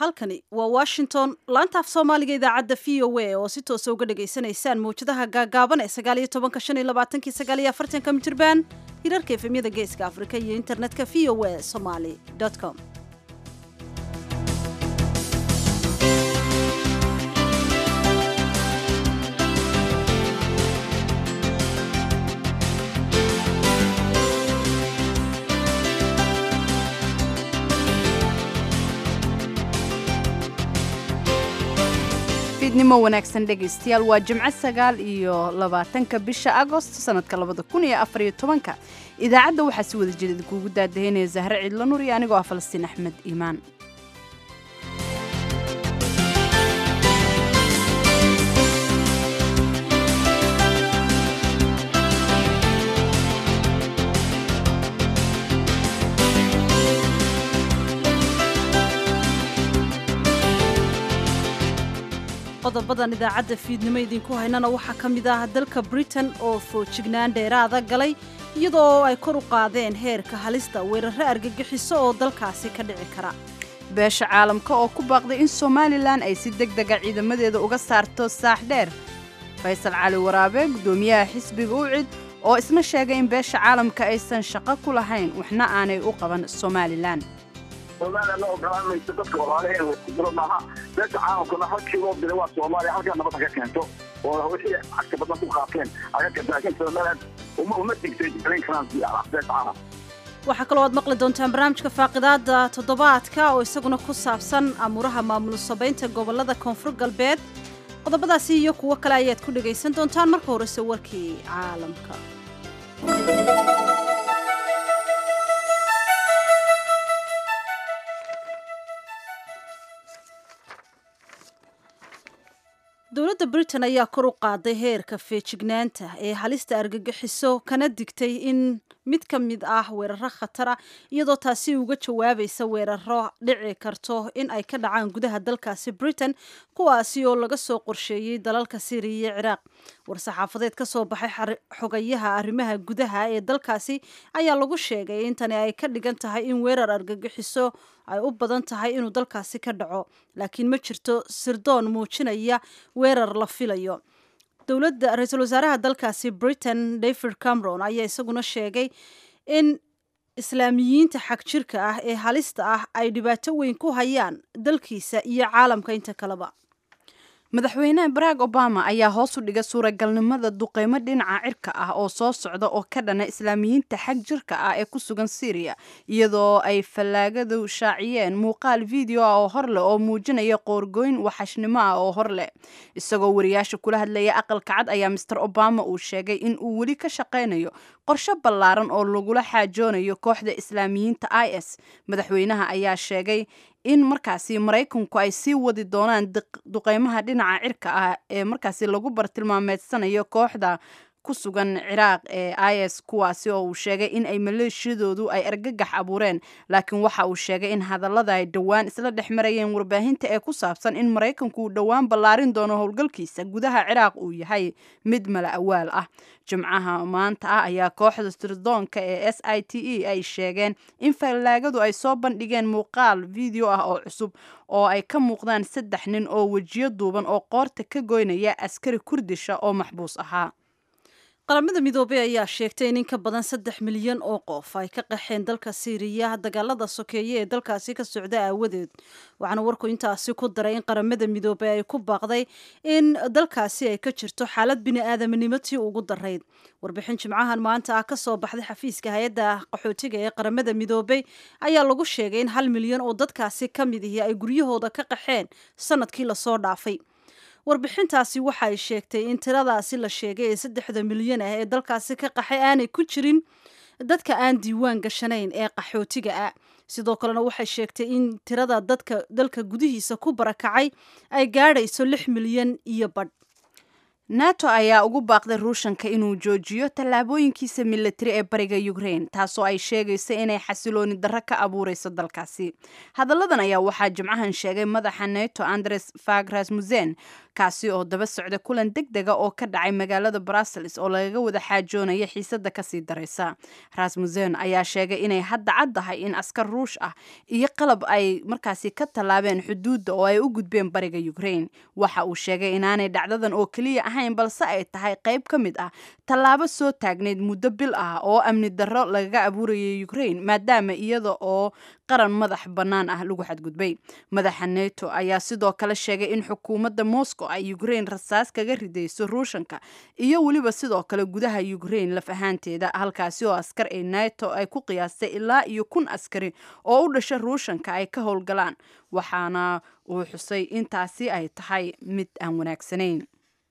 halkani waa washington laanta af soomaaliga idaacadda v o a oo si toosa uga dhagaysanaysaan mawjadaha gaagaaban ee sagaaliyo tobanka shan iyo labaatanki sagaaliyo afartanka mitirban hirarka efemyada geeska afrika iyo internetka v o a somaly com fiidnimo wanaagsan dhegaystayaal waa jimco sagaal iyo labaatanka bisha agost sanadka labada kun iyo afariyo tobanka idaacadda waxaa si wada jeeda kuugu daadahaynaya zahre ciidla nur iyo anigoo ah falastiin axmed iimaan qodobadan idaacadda fiidnimo idinku haynana waxaa ka mid ah dalka britain oo foojignaan dheeraada galay iyadoo ay kor u qaadeen heerka halista weerarro argagixiso oo dalkaasi ka dhici kara beesha caalamka oo ku baaqday in somalilan ay si deg dega ciidamadeeda uga saarto saax dheer faysal cali waraabe guddoomiyaha xisbiga ucid oo isna sheegay in beesha caalamka aysan shaqo ku lahayn waxna aanay u qaban somalilan soomaaliya la ogolaamayso dadka walaalaheeda kudiro maaha beesha caalamkuna halkii loo diray waa soomaaliya halkaa nabad haka keento oo wixii cagta badan ku qaateen aga keento laakiin somaliland uma uma digtay gelin karaan beesha caalam waxaa kaloo aad maqli doontaan barnaamijka faaqidaada toddobaadka oo isaguna ku saabsan amuuraha maamul sabaynta gobolada koonfur galbeed qodobadaasi iyo kuwo kale ayaad ku dhagaysan doontaan marka horese warkii caalamka dowladda britain ayaa kor u qaaday heerka feejignaanta ee halista argagixiso kana digtay in mid ka mid ah weeraro khatara iyadoo taasi uga jawaabaysa weeraro dhici karto in ay ka dhacaan gudaha dalkaasi britain kuwaasi oo laga soo qorsheeyey dalalka syriya iyo ciraaq war-saxaafadeed ka soo baxay xogayaha arrimaha gudaha ee dalkaasi ayaa lagu sheegay in tani ay ka dhigan tahay in weerar argagixiso ay u badan tahay inuu dalkaasi ka dhaco laakiin ma jirto sirdoon muujinaya weerar la filayo dowladda ra-iisul wasaaraha dalkaasi britain david cameron ayaa isaguna sheegay in islaamiyiinta xag jirka ah ee halista ah ay dhibaato weyn ku hayaan dalkiisa iyo caalamka inta kaleba madaxweyne barack obama ayaa hoos u dhigay suuragalnimada duqeymo dhinaca cirka ah oo soo socda oo ka dhana islaamiyiinta xag jirka ah ee ku sugan syriya iyadoo ay fallaagadu shaaciyeen muuqaal video ah oo hor leh oo muujinaya qoorgooyn waxashnimo ah oo hor leh isagoo wariyaasha kula hadlaya aqalka cad ayaa master obama uu sheegay in uu weli ka shaqaynayo qorshe ballaaran oo lagula xaajoonayo kooxda islaamiyiinta i s madaxweynaha ayaa sheegay in markaasi maraykanku ay sii wadi doonaan duqeymaha dhinaca cirka ah ee markaasi lagu bartilmaameedsanayo kooxda ku sugan ciraaq ee i s kuwaasi oo uu sheegay in ay maleeshiyadoodu ay argagax abuureen laakiin waxa uu sheegay in hadallada ay dhowaan isla dhex marayeen warbaahinta ee ku saabsan in maraykanku uu dhowaan ballaarin doono howlgalkiisa gudaha ciraaq uu yahay mid mala awaal ah jimcaha maanta ah ayaa kooxda sirdoonka ee s i t e ay sheegeen in fallaagadu ay soo bandhigeen muuqaal video ah oo cusub oo ay ka muuqdaan saddex nin oo wejiyo duuban oo qoorta ka goynaya askari kurdisha oo maxbuus ahaa qaramada midoobey ayaa sheegtay in in ka badan saddex milyan oo qof ay ka qaxeen dalka siiriya dagaalada sokeeye ee dalkaasi ka socda aawadeed waxaana warku intaasi ku daray in qaramada midoobey ay ku baaqday in dalkaasi ay ka jirto xaalad bini-aadaminimo tii ugu darayd warbixin jimcahan maanta ah ka soo baxday xafiiska hay-adda qaxootiga ee qaramada midoobey ayaa lagu sheegay in hal milyan oo dadkaasi ka mid ihi ay guryahooda ka qaxeen sanadkii lasoo dhaafay warbixintaasi waxa ay sheegtay in tiradaasi la sheegay ee saddexda milyan ah ee dalkaasi ka qaxay aanay ku jirin dadka aan diiwaan gashanayn ee qaxootiga ah sidoo kalena waxay sheegtay in tirada dadka dalka gudihiisa ku barakacay ay gaadhayso lix milyan iyo badh nato ayaa ugu baaqday ruushanka inuu joojiyo tallaabooyinkiisa militari ee bariga ukraine taasoo ay sheegayso inay xasilooni darro ka abuureyso dalkaasi hadalladan ayaa waxaa jimcahan sheegay madaxa neto andres fag rasmussen kaasi oo daba socda kulan deg dega oo ka dhacay magaalada brussels oo lagaga wada xaajoonaya xiisada kasii daraysa rasmussen ayaa sheegay inay hadda caddahay in askar ruush ah iyo qalab ay markaasi ka tallaabeen xuduudda oo ay u gudbeen bariga ukraine waxa uu sheegay inaanay dhacdadan oo keliya ahayn balse ay tahay qayb ka mid ah tallaabo soo taagneyd muddo bil ah oo amni darro lagaga abuurayay ukraine maadaama iyada oo qaran madax bannaan ah lagu xadgudbay madaxa neto ayaa sidoo kale sheegay in xukuumadda moscow ay ukraine rasaas kaga ridayso ruushanka iyo weliba sidoo kale gudaha ukraine laf ahaanteeda halkaasi oo askar ee neto ay ku qiyaastay ilaa iyo kun askari oo u dhasha ruushanka ay ka howlgalaan waxaana uu xusay intaasi ay tahay mid aan wanaagsanayn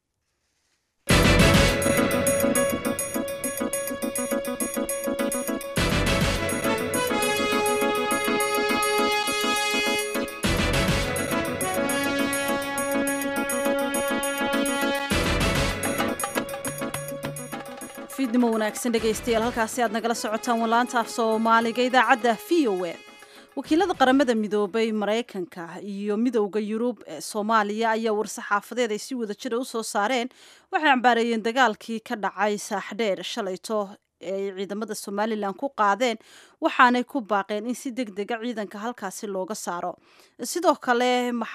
fiidnimo wanaagsan dhegaystayaal halkaasi aad nagala socotaan walaanta af soomaaliga idaacadda v o a wakiilada qaramada midoobay maraykanka iyo midowda yurub ee soomaaliya ayaa war-saxaafadeed ay si wada jira u soo saareen waxay cambaareeyeen dagaalkii ka dhacay saaxdheer shalayto ee ay ciidamada somalilan ku qaadeen waxaanay ku baaqeen in si deg dega ciidanka halkaasi looga saaro sidoo kale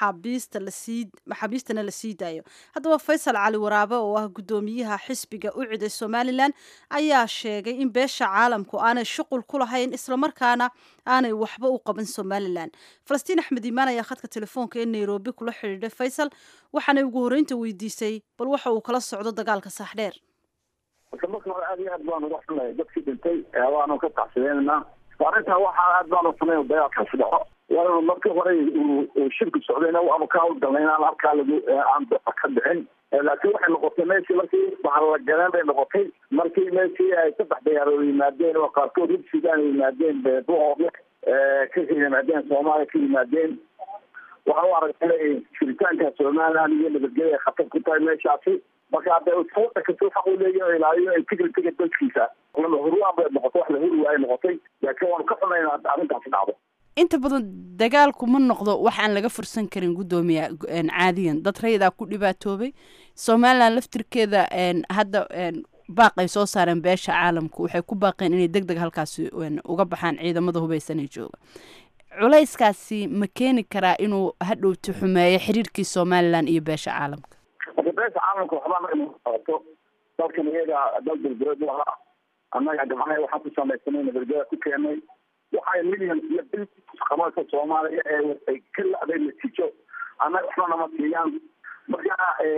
maxaabiistana la sii daayo haddaba faysal cali waraabe oo ah guddoomiyaha xisbiga u ciday somalilan ayaa sheegay in beesha caalamku aanay shuqul ku lahayn islamarkaana aanay waxba u qaban somalilan falastiin axmed iimaan ayaa khadka telefoonka ee nairobi kula xidhiidhay faysal waxaanay ugu horreynta weydiisay bal waxa uu kala socdo dagaalka saaxdheer marka marka hore aad iyo aad baanu uga xunahay dadkii dhintay waanu ka tacsideynanaa arrintaa waxaa aad baanu xunayn dagaalkaasi dhaco waana markii hore uu shirku socdayna waanu ka hawlgalnay inaan halkaa lagu aan ka dhicin laakiin waxay noqotay meeshii markii bahallagaleen bay noqotay markii meeshii ay saddex dayaarood yimaadeen oo qaarkood hub sudan yimaadeen beebuhoodle ka yimaadeen soomaaliya ka yimaadeen waxaa u aragtay jiritaanka somaliland iyo nabadgelya ay khatar ku tahay meeshaasi marka hadda sababta kasoo xaq u leeyahy ilaaliyo integritiga dalkiisa huruaan bay noqotay wax la huri waay noqotay laakiin waanu ka xunayn arrintaasi dhacdo inta badan dagaalku ma noqdo wax aan laga fursan karin guddoomiya caadiyan dad raydaa ku dhibaatoobay somalilan laftirkeeda hadda baaqay soo saareen beesha caalamku waxay ku baaqeen inay deg deg halkaasi uga baxaan ciidamada hubeysanee jooga culayskaasi ma keeni karaa inuu hadhowti xumeeyo xiriirkii somalilan iyo beesha caalamka marka beesha caalamka waxbaa qabato dalkan iyaga dal dalbereed u ahaa annaga gabcanaha waxaan ku samaysanay nabadgeda ku keenay waxay million iyo bil qabanka soomaaliya ee ay ka la-day natiijo annaga waxba nama siiyaan marka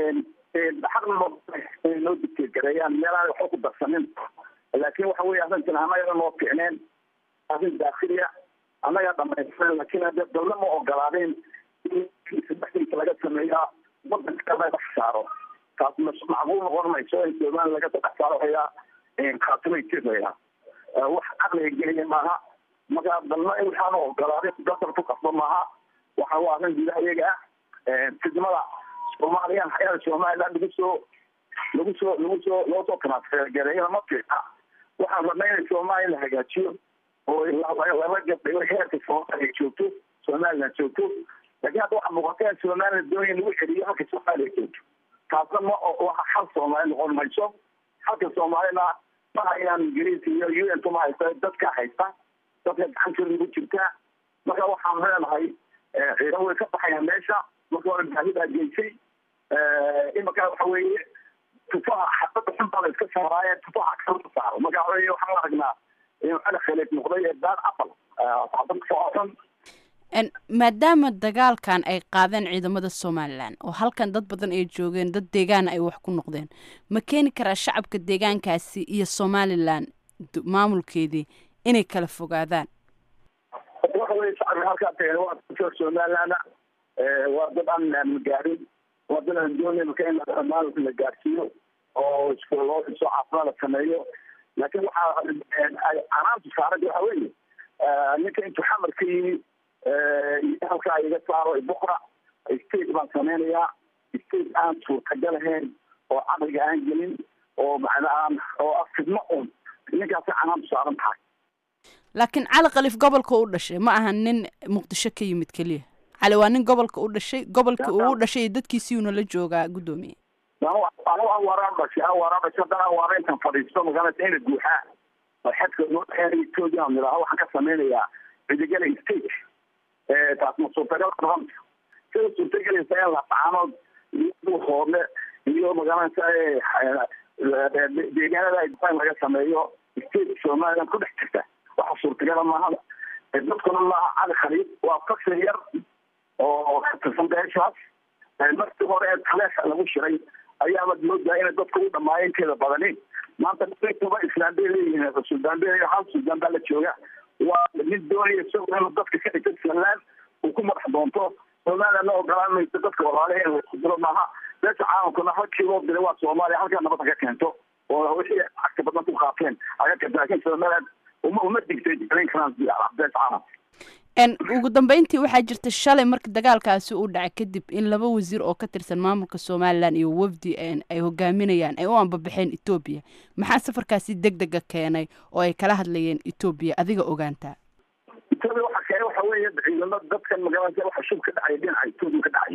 xaqna noo digtegareeyaan meelaan waxba ku darsanin laakiin waxa weye arrintan annaga noo fiicneen arrin daakiliya annagaa dhamaysan laakiin hadde dalna ma ogolaadeen in saddexdiisa laga sameeyaa wadanka laga saaro taas macquul noqon mayso in somaliya laga saddex saaro hayaa khaatimay tiraya wax caqliga geliya maaha marka dalna in waxaanu ogolaaday dasar ku qasba maaha waxa waa arrin gudaha iyaga ah fidmada soomaaliya hayada somaliland lagu soo lagu soo lagu soo loo soo transfergareeyana ma fiica waxaan rabnay in soomaaliya la hagaajiyo oo laba gabdhigo heerka soomaaliya joogto somaliland joogto laakiin hadda waxaa muuqata in somaliland doonaya lagu celiyo halka soomaaliya joogto taasna ma waxa xal soomaali noqon mayso halka soomaalina ma hayaan ingiriis iyo u n ma haysta dadka haysta dadka gacantooda lagu jirtaa marka waxaan leenahay ciidan way ka baxayaan meesha marka hore baahidaa geysay imaka waxa weeye tufaha xabada xun baa la iska saaraaye tufaha kala saaro marka waxa weye waxaan aragnaa inuu cali khaliif noqday ee daar apal xabad socodsan maadaama dagaalkan ay qaadeen ciidamada somalilan oo halkan dad badan ay joogeen dad deegaana ay wax ku noqdeen ma keeni karaa shacabka deegaankaasi iyo somalilan maamulkeedii inay kala fogaadaan waxa weye shacabka halkaa tageen waa dadka somaliland waa dad aan gaarin waa dad aan doonay marka in maamulka la gaarsiiyo oo iskuuloo dhiso caafimaad la sameeyo laakiin waxaa canaanta saarada waxa weeye ninka intuu xamar ka yimi halkaa iga saaro bukra state baan sameynayaa state aan suurtagal ahayn oo caqliga aan gelin oo macnaa oo ah fidmo un ninkaasi canaantu saaran tahay laakiin cali khaliif gobolka u dhashay ma aha nin muqdisho ka yimid keliya cali waa nin gobolka u dhashay gobolka uu u dhashay iyo dadkiisiiuna la joogaa guddoomiye anu awaaraan dhashay awaaraan dhashay haddana awaara intan fadhiisto magaalada ina guuxaa oo xadka noo dhexeeya etoobiya aan idhaaho waxaan ka samaynayaa cidigala state taas ma suurtagal noqon sida suurtagelaysa in lafacaanood iyo hoodle iyo magaalada deegaanada in laga sameeyo state somaliland ku dhex jirta waxa suurtagala maaha dadkuna maaha cali khaliid waa fakir yar oo ka tirsan beeshaas markii hore ee taleexa lagu shiray ayaaba moodaa inay dadku u dhamaayeen inteeda badani maanta kuba islaan bay leeyihiin suldaan bay hal suldaan baa la jooga waa mid doonaya isagoo inuu dadka ka dhigto somaliland uu ku madax doonto somalilandna ogolaan mayso dadka walaalahe in laisku dilo maaha beesha caalamkuna halkii loo dilay waa soomaaliya halkaa nabad ka keento oo wixii cagta badan ku qaateen aga kenta laakiin somaliland uma uma digtay dalin karaan beesha caalamka ugu dambeyntii waxaa jirta shalay marka dagaalkaasi uu dhacay kadib in laba wasiir oo ka tirsan maamulka somalilan iyo wafdi ay hogaaminayaan ay u ambabaxeen etoobiya maxaa safarkaasi deg dega keenay oo ay kala hadlayeen etoobiya adiga ogaantaa etoobiya waxa keenay waxa weeye ciidamo dadkan magaalada waxa shub ka dhacay dhinaca etoobiya ka dhacay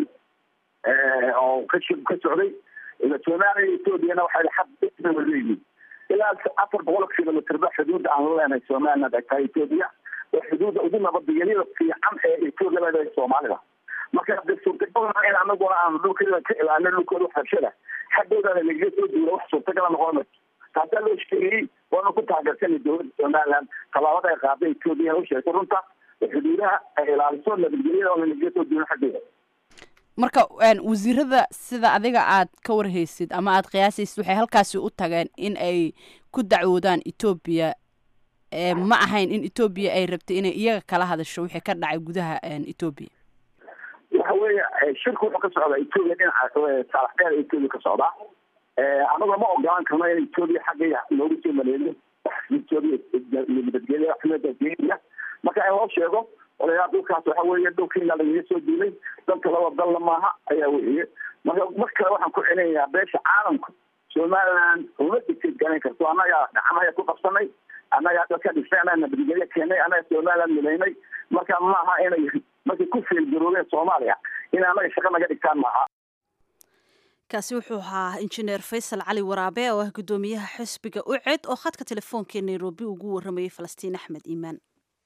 oo ka shub ka socday somaliya etoobiyana waxay xad leeyihiin ilaa afar boqol kilomitr ba xuduudda aan la leenahay somaliland ay tahay etoobiya oo xuduudda ugu nabadgelyada fiican ee etoobiya leedahay soomaalida marka de suurtagal in anaguna aan dhulkeeda ka ilaalino dhulkooda waxbarashada xaggoodaana lagaga soo duula wax suurtagala noqon mayso taasaa loo sheegayey waana ku taageersanay dowladda somaliland tallaabada ay qaaday etoobiya u sheegtay runta oo xuduudaha ay ilaaliso nabadgelyada oo lagaga soo duula xaggooda marka wasiirada sida adiga aad ka warhaysid ama aad qiyaasaysid waxay halkaasi u tageen in ay ku dacwoodaan etoobiya ma ahayn in etoobiya ay rabtay inay iyaga kala hadasho wixii ka dhacay gudaha etoobiya waxa weeye shirku wuxuu ka socdaa etoobiya dhinaca saalax dheer etoobiya ka socdaa anagoo ma ogolaan karno in etoobiya xagga loogu soo maleeyo etoobiya iyo nabadgelya xumada marka in loo sheego odayaa dhulkaas waxa weeye dhulkiina lagaga soo duulay dalka laba dalna maaha ayaa weeye marka mar kale waxaan ku celinayaa beesha caalamka somaliland uma digtid garan karto annaga gacmahaya ku qabsanay annaga dadka dhisay annaga nabadgelyo keenay annaga somaliland milaynay marka maaha inay markay ku feelgaroobeen soomaaliya in annaga shaqo naga dhigtaan maaha kaasi wuxuu ahaa injineer faysal cali waraabe oo ah guddoomiyaha xisbiga uced oo khadka telefoonka nairobi ugu waramayay falastiin axmed iimaan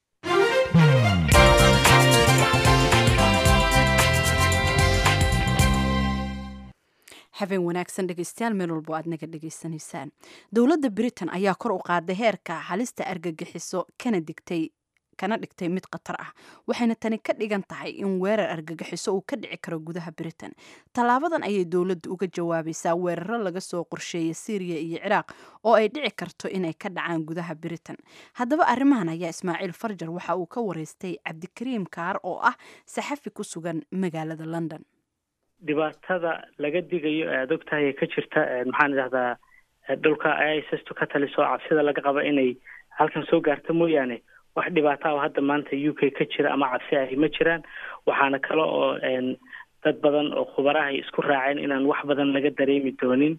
habeen wanaagsan dhegeystayaal meel walbo aad naga dhegeysanaysaan dowladda britain ayaa kor u qaaday heerka halista argagixiso kana digtay kana dhigtay mid khatar ah waxayna tani ka dhigan tahay in weerar argagixiso uu ka dhici karo gudaha britain tallaabadan ayay dowladda uga jawaabaysaa weeraro laga soo qorsheeyay syriya iyo ciraaq oo ay dhici karto inay ka dhacaan gudaha britain haddaba arrimahan ayaa ismaaciil farjar waxa uu ka wareystay cabdikariim kaar oo ah saxafi ku sugan magaalada london dhibaatada laga digayo ee aad ogtahay ee ka jirta maxaan idhahdaa dhulka issistu ka taliso cabsida laga qaba inay halkan soo gaarto mooyaane wax dhibaata oo hadda maanta u k ka jira ama cabsi ahi ma jiraan waxaana kale oo dad badan oo khubarahay isku raaceen inaan wax badan laga dareemi doonin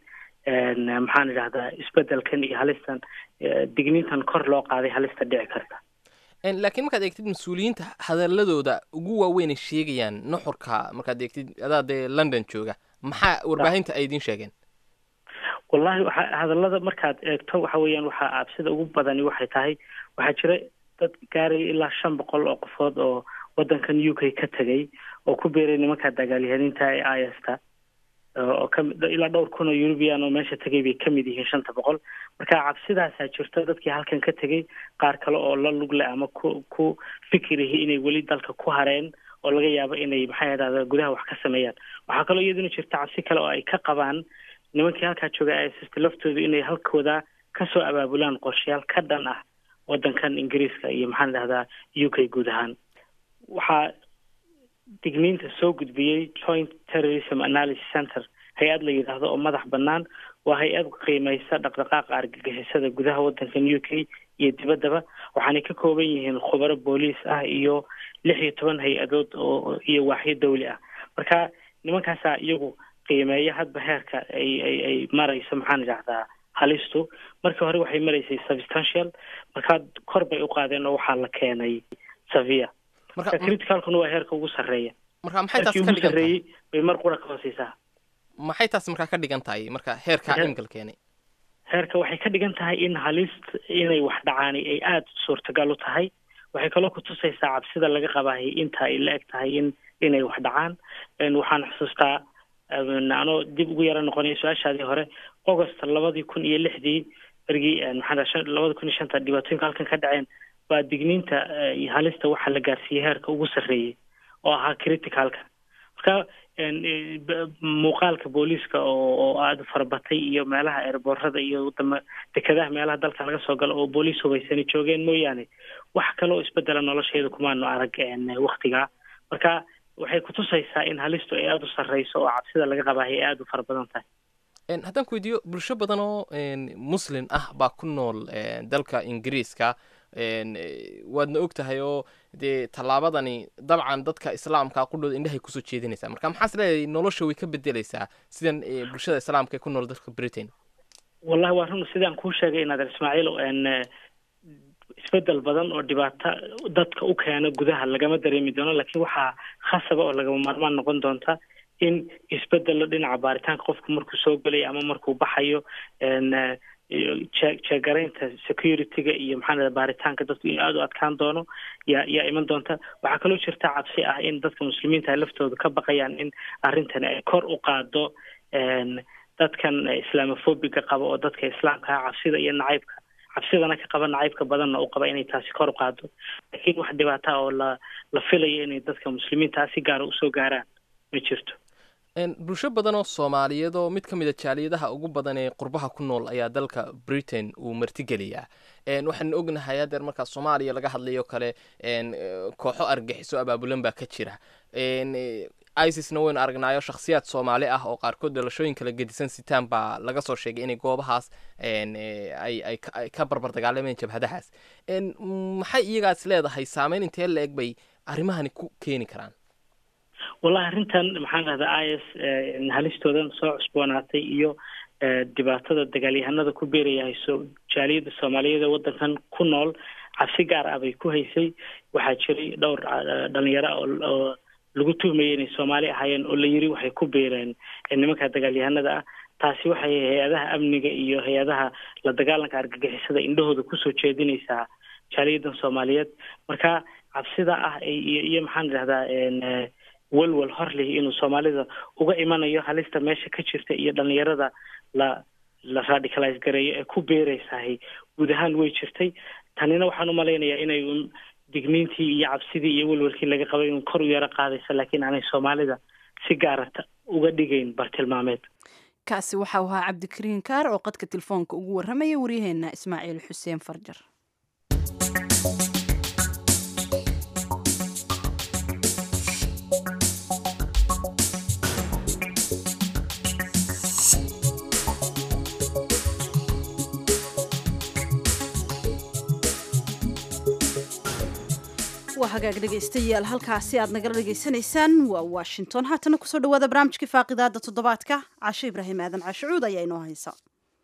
maxaan idhahdaa isbedelkan iyo halistan digniintan kor loo qaaday halista dhici karta laakiin markaad eegtid mas-uuliyiinta hadaladooda ugu waaweynay sheegayaan nuxurka markaad eegtid adaa dee london jooga maxaa warbaahinta ay idiin sheegeen wallahi waxa hadallada markaad eegto waxa weeyaan waxaa cabsida ugu badani waxay tahay waxaa jira dad gaaraya ilaa shan boqol oo qofood oo waddankan u k ka tegay oo ku beeray nimanka dagaalyahaniinta ee ista oo kami ilaa dhowr kun oo eurubian oo meesha tegay bay kamid yihiin shanta boqol marka cabsidaasaa jirto dadkii halkan ka tegay qaar kale oo la lugle ama ku ku fikirihi inay weli dalka ku hareen oo laga yaabo inay maxay idhahda gudaha wax ka sameeyaan waxaa kaloo iyaduna jirta cabsi kale oo ay ka qabaan nimankii halkaa jooga ssp laftoodu inay halkooda kasoo abaabulaan qorshayaal ka dhan ah waddankan ingiriiska iyo maxaan idhahdaa u k guud ahaan waxaa digniinta soo gudbiyey joint terrorism analysis center hay-ad la yidhaahdo oo madax bannaan waa hay-ad qiimeysa dhaqdhaqaaqa argagixisada gudaha waddankan u k iyo dibaddaba waxaanay ka kooban yihiin khubaro booliis ah iyo lix iyo toban hay-adood oo iyo waaxyo dawli ah marka nimankaasaa iyagu qiimeeya hadba heerka ay ay ay marayso maxaan idhahdaa halistu markii hore waxay maraysay substantial markaa kor bay u qaadeen oo waxaa la keenay savia marka criticalkuna waa heerka ugu sarreeya marka maxay taas heerkii ka ugu dhigan tahay sarreeyey bay mar qura ka hooseysaa maxay taas markaa ka dhigan tahay marka heerkaa Heer- iminka la keenay heerka waxay ka dhigan tahay in halist inay wax dhacaani ay aada suurtagal u tahay waxay kaloo kutusaysaa cabsida laga qabahay inta ay la eg tahay in inay wax dhacaan En waxaan xusuustaa en, anoo dib ugu yara noqonaya su-aashaadii hore august labadii kun iyo lixdii bergii en, maxaa dhaha, shan- labada kun iyo shanta dhibaatooyinka halkan ka dhaceen baa digniinta eh, halista waxaa la gaarsiiyey heerka ugu sarreeyey oo ahaa criticalka marka en, eh, b- muuqaalka booliiska oo oo aada u farabatay iyo meelaha eerboorada iyo wadama dekedaha meelaha dalka laga soo galo oo booliis hubaysani joogeen mooyaane wax kaloo isbedela nolosheeda kumaanu arag en, waktigaa marka waxay kutusaysaa in halistu ay aada u sarreyso oo cabsida laga qabaahay ay aada u fara badan tahay En, haddaan ku weydiiyo bulsho badan oo en, muslin ah baa ku nool en, dalka ingiriiska en, eh, waadna og tahay oo dee tallaabadani dabcan dadka islaamka qudhooda indhahay kusoo jeedinaysaa marka maxaas leedahay nolosha way ka bedeleysaa sidan eh, bulshada islaamka ee ku nool dalka britain wallahi waa run sidaan kuu sheegay inaad ismaaciil en eh, isbedel badan oo dhibaato dadka u keena gudaha lagama dareemi doono laakiin waxaa khasaba oo lagama maarmaan noqon doonta in isbedelo dhinaca baaritaanka qofku markuu soo gelayo ama markuu baxayo en eh, iyo jee- jeegaraynta security-ga iyo maxaa la baaritaanka dadku in aada u adkaan doono yaa yaa iman doonta waxaa kaloo jirta cabsi ah in dadka muslimiinta ay laftooda ka baqayaan in arrintani ay kor u qaado en dadkan eh, islamofobiga qaba oo dadka islaamka ah cabsida iyo nacaybka cabsidana ka qaba nacaybka badanna u qaba inay taasi kor u qaado laakiin wax dhibaata ah oo la la filayo inay dadka muslimiinta ah si gaara usoo gaaraan ma jirto En, bulsho badan oo soomaaliyeed oo mid ka mid a jaaliyadaha ugu badan ee qurbaha ku nool ayaa dalka britain uu martigeliyaa En, waxaan ognahay hadeer markaa soomaaliya laga hadlayo kale en, eh, kooxo argaxiso abaabulan baa ka jira En, eh, isisna waynu aragnaayo shakhsiyaad soomaali ah oo qaarkood dhalashooyin kala gedisan sitaan baa laga soo sheegay inay goobahaas en, eh, ay ay ka- ay ka barbar dagaalameen jabhadahaas En, maxay iyagaas leedahay saameyn intee la eg bay arrimahani ku keeni karaan wallahi arrintan maxaan dhahdaa i s halistoodan soo cusboonaatay iyo eh, dhibaatada dagaalyahanada ku beerayahayso jaaliyadda soomaaliyeed ee waddankan ku nool cabsi gaar ah bay ku haysay waxaa jiray dhowr eh, dhalinyaro ah oo oo lagu tuhmayay inay soomaali ahaayeen oo la yiri waxay ku beereen eh, nimanka dagaalyahanada ah taasi waxay hay-adaha amniga iyo hay-adaha la dagaalanka argagixisada indhahooda kusoo jeedinaysaa jaaliyaddan soomaaliyeed marka cabsida ah iyo iyo maxaan idhahdaa en, eh, walwal hor leh inuu soomaalida uga imanayo halista meesha ka jirta iyo dhalinyarada la la radicalize gareeyo ee ku beeraysahay guud ahaan way jirtay tanina waxaan u malaynayaa inay un digniintii iyo cabsidii iyo walwalkii laga qabay inuu kor u yaro qaadayso laakiin aanay soomaalida si gaara ta- uga dhigayn bartilmaameed kaasi waxau ahaa cabdikariin kaar oo qadka telefoonka ugu warramaya waryaheena ismaaciil xuseen farjar waa hagaag dhegaystayaal halkaasi aad nagala dhegaysanaysaan waa washington haatana kusoo dhawaada barnaamijkii faaqidaada toddobaadka cashe ibraahim aadan cashucuud ayaa inoo haysa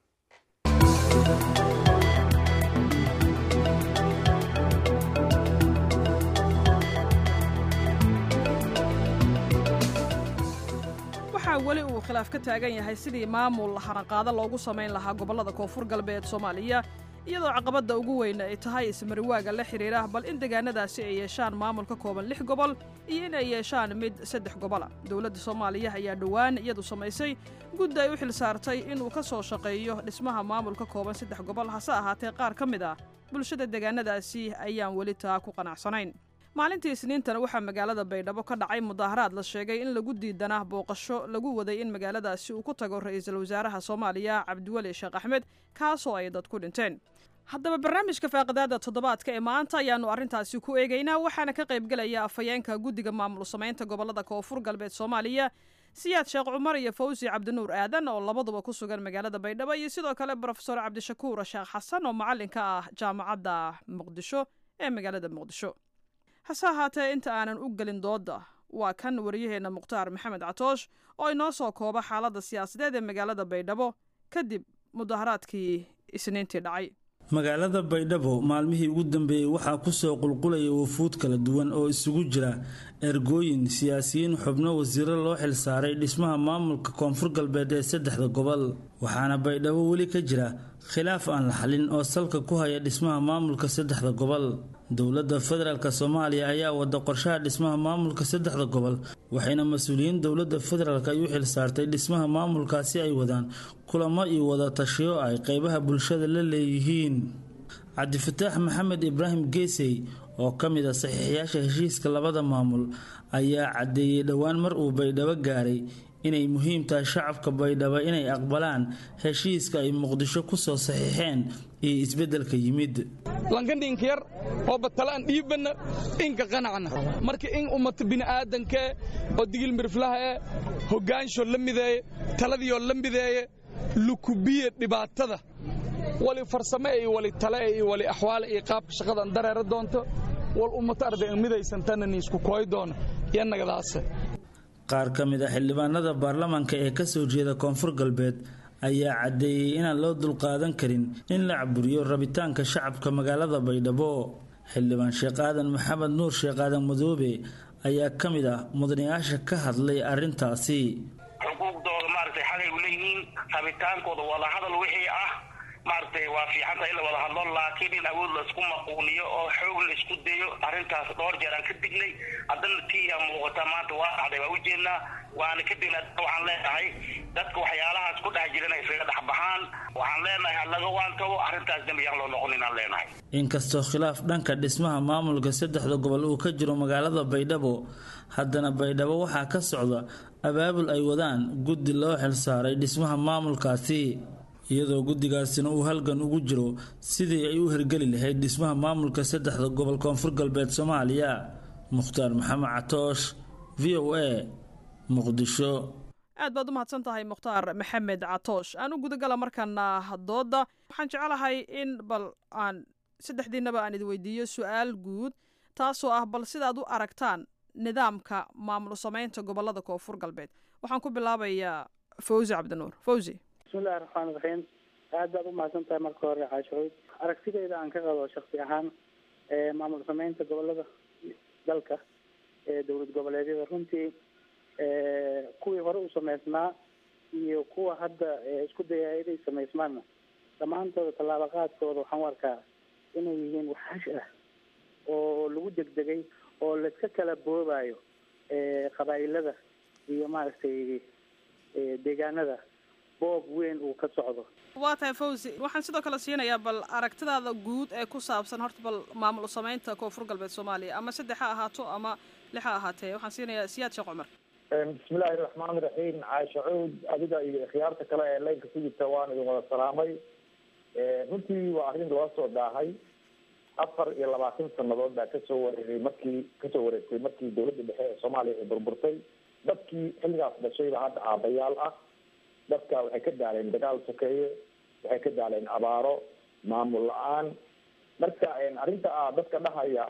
waxaa weli uu khilaaf ka taagan yahay sidii maamul haranqaado loogu samayn lahaa gobollada koonfur galbeed soomaaliya iyadoo caqabadda ugu weyn ay tahay ismariwaaga la xidhiidha bal in deegaanadaasi ay yeeshaan maamul ka kooban lix gobol iyo in ay yeeshaan mid saddex gobola dowladda soomaaliya ayaa dhowaan iyadu samaysay guddi ay u xil saartay inuu ka soo shaqeeyo dhismaha maamul ka kooban saddex gobol hase ahaatee qaar ka mid ah bulshada deegaanadaasi ayaan weli taa ku qanacsanayn maalintii isniintana waxaa magaalada baydhabo ka dhacay mudaaharaad la sheegay in lagu diidanaa booqasho lagu waday in magaaladaasi uu ku tago ra-iisul wasaaraha soomaaliya cabdiweli sheekh axmed kaasoo ay dad ku dhinteen haddaba barnaamijka faaqidaada toddobaadka ee maanta ayaannu arrintaasi ku eegaynaa waxaana ka qaybgelaya afhayeenka guddiga maamul samaynta gobollada koonfur galbeed soomaaliya siyaad sheekh cumar iyo fawsi cabdinuur aadan oo labaduba ku sugan magaalada baydhabo iyo sidoo kale brofesor cabdishakuur sheekh xasan oo macallin ka ah jaamacadda muqdisho ee magaalada muqdisho hase ahaatee inta aanan u gelin dooda waa kan wariyaheenna mukhtaar maxamed catoosh oo inoo soo kooba xaaladda siyaasadeed ee magaalada baydhabo kadib mudaharaadkii isniintii dhacay magaalada baydhabo maalmihii ugu dambeeyey waxaa kusoo qulqulaya wafuud kala duwan oo isugu jira ergooyin siyaasiyiin xubno wasiiro loo xilsaaray dhismaha maamulka koonfur galbeed ee saddexda gobol waxaana baydhabo weli ka jira khilaaf aan la xalin oo salka ku haya dhismaha maamulka saddexda gobol dowladda federaalk soomaaliya ayaa wada qorshaha dhismaha maamulka saddexda gobol waxayna mas-uuliyiin dowladda federaalk ay u xilsaartay dhismaha maamulkaasi ay wadaan kulamo iyo wada tashiyo ay qeybaha bulshada la leeyihiin cabdifataax maxamed ibraahim geesey oo ka mid a saxiixyaasha heshiiska labada maamul ayaa caddeeyey dhowaan mar uu baydhabo gaaray inay muhiim tahay shacabka baydhabo inay aqbalaan heshiiska ay muqdisho kusoo saxiixeen iyo isbeddelka yimid lankandhinkayar oo batalaan dhiibanna inka qanacna marka in ummata bini'aadankee oo digil miriflahae hoggaansho la mideeye taladiioo la mideeye lukubiye dhibaatada wali farsame iyo wali tale iyo wali axwaale iyo qaabka shaqadan dareera doonto wal ummata arday midaysantanani isku kooy doono iyo nagadaase qaar ka mid a xildhibaanada baarlamaanka ee kasoo jeeda koonfur galbeed ayaa caddeeyey inaan loo dulqaadan karin in la caburiyo rabitaanka shacabka magaalada baydhabo xildhibaan sheekh aadan maxamed nuur sheekh aadan madoobe ayaa ka mid ah mudanayaasha ka hadlay arrintaasi xuquuqdooda maaragtay xalay u leeyihiin rabitaankooda wadahadal wixii ah maaragtay waa fiicanta in la wada hadlo laakiin in awood laisku maquuniyo oo xoog la isku dayo arrintaas dhowr jeer aan ka dignay haddana tiyaa muuqata maanta waa dhacday waa ujeednaa waana ka dignaa waxaan leenahay dadka waxyaalahaas ku dhex jiran iskaga dhex baxaan waxaan leenahay halaga waantabo arrintaas dembi yaan loo noqon inaan leenahay inkastoo khilaaf dhanka dhismaha maamulka saddexda gobol uu ka jiro magaalada baydhabo haddana baydhabo waxaa ka socda abaabul ay wadaan guddi loo xilsaaray dhismaha maamulkaasi iyadoo guddigaasina uu halgan ugu jiro sidii ay u hergeli lahayd dhismaha maamulka saddexda gobol koonfur galbeed soomaaliya mukhtaar maxamed catoosh v o a muqdisho aad baad u mahadsan tahay mukhtaar maxamed catoosh aan u gudagala markaana dooda waxaan jecelahay in bal aan saddexdiinaba aan idin weydiiyo su-aal guud taasoo ah bal sidaad u aragtaan nidaamka maamul samaynta gobolada koonfur galbeed waxaan ku bilaabayaa fawzi cabdinuur fawzi bismillahi raxmaan raxiim aad baad u mahadsan tahay marka hore caashucuud aragtideyda aan ka qabo shaksi ahaan maamul sameynta gobolada dalka ee dowlad goboleedyada runtii kuwii hore u sameysnaa iyo kuwa hadda isku dayaya inay sameysmaanna dhammaantooda tallaabo qaadkooda waxaan u arkaa inay yihiin waxhash ah oo lagu degdegay oo laiska kala boobayo qabaa'ilada iyo maaragtay deegaanada boob weyn uu ka socdo waa tahay fawzi waxaan sidoo kale siinayaa bal aragtidaada guud ee ku saabsan horta bal maamul samaynta koonfur galbeed soomaaliya ama saddex ha ahaato ama lix ha ahaatee waxaan siinayaa siyaad sheekh cumar bismillahi raxmaani raxiim caasha cuud adiga iyo khiyaarta kale ee laynka ku jirta waan idin wada salaamay runtii waa arrin loo soo daahay afar iyo labaatan sanadood baa kasoo wareegay markii kasoo wareegtay markii dowladda dhexe ee soomaaliya ay burburtay dadkii xilligaas dhashayba hadda aabayaal ah dadka waxay ka daaleen dagaal sokeeye waxay ka daaleen abaaro maamul la-aan marka arrinta ah dadka dhahaya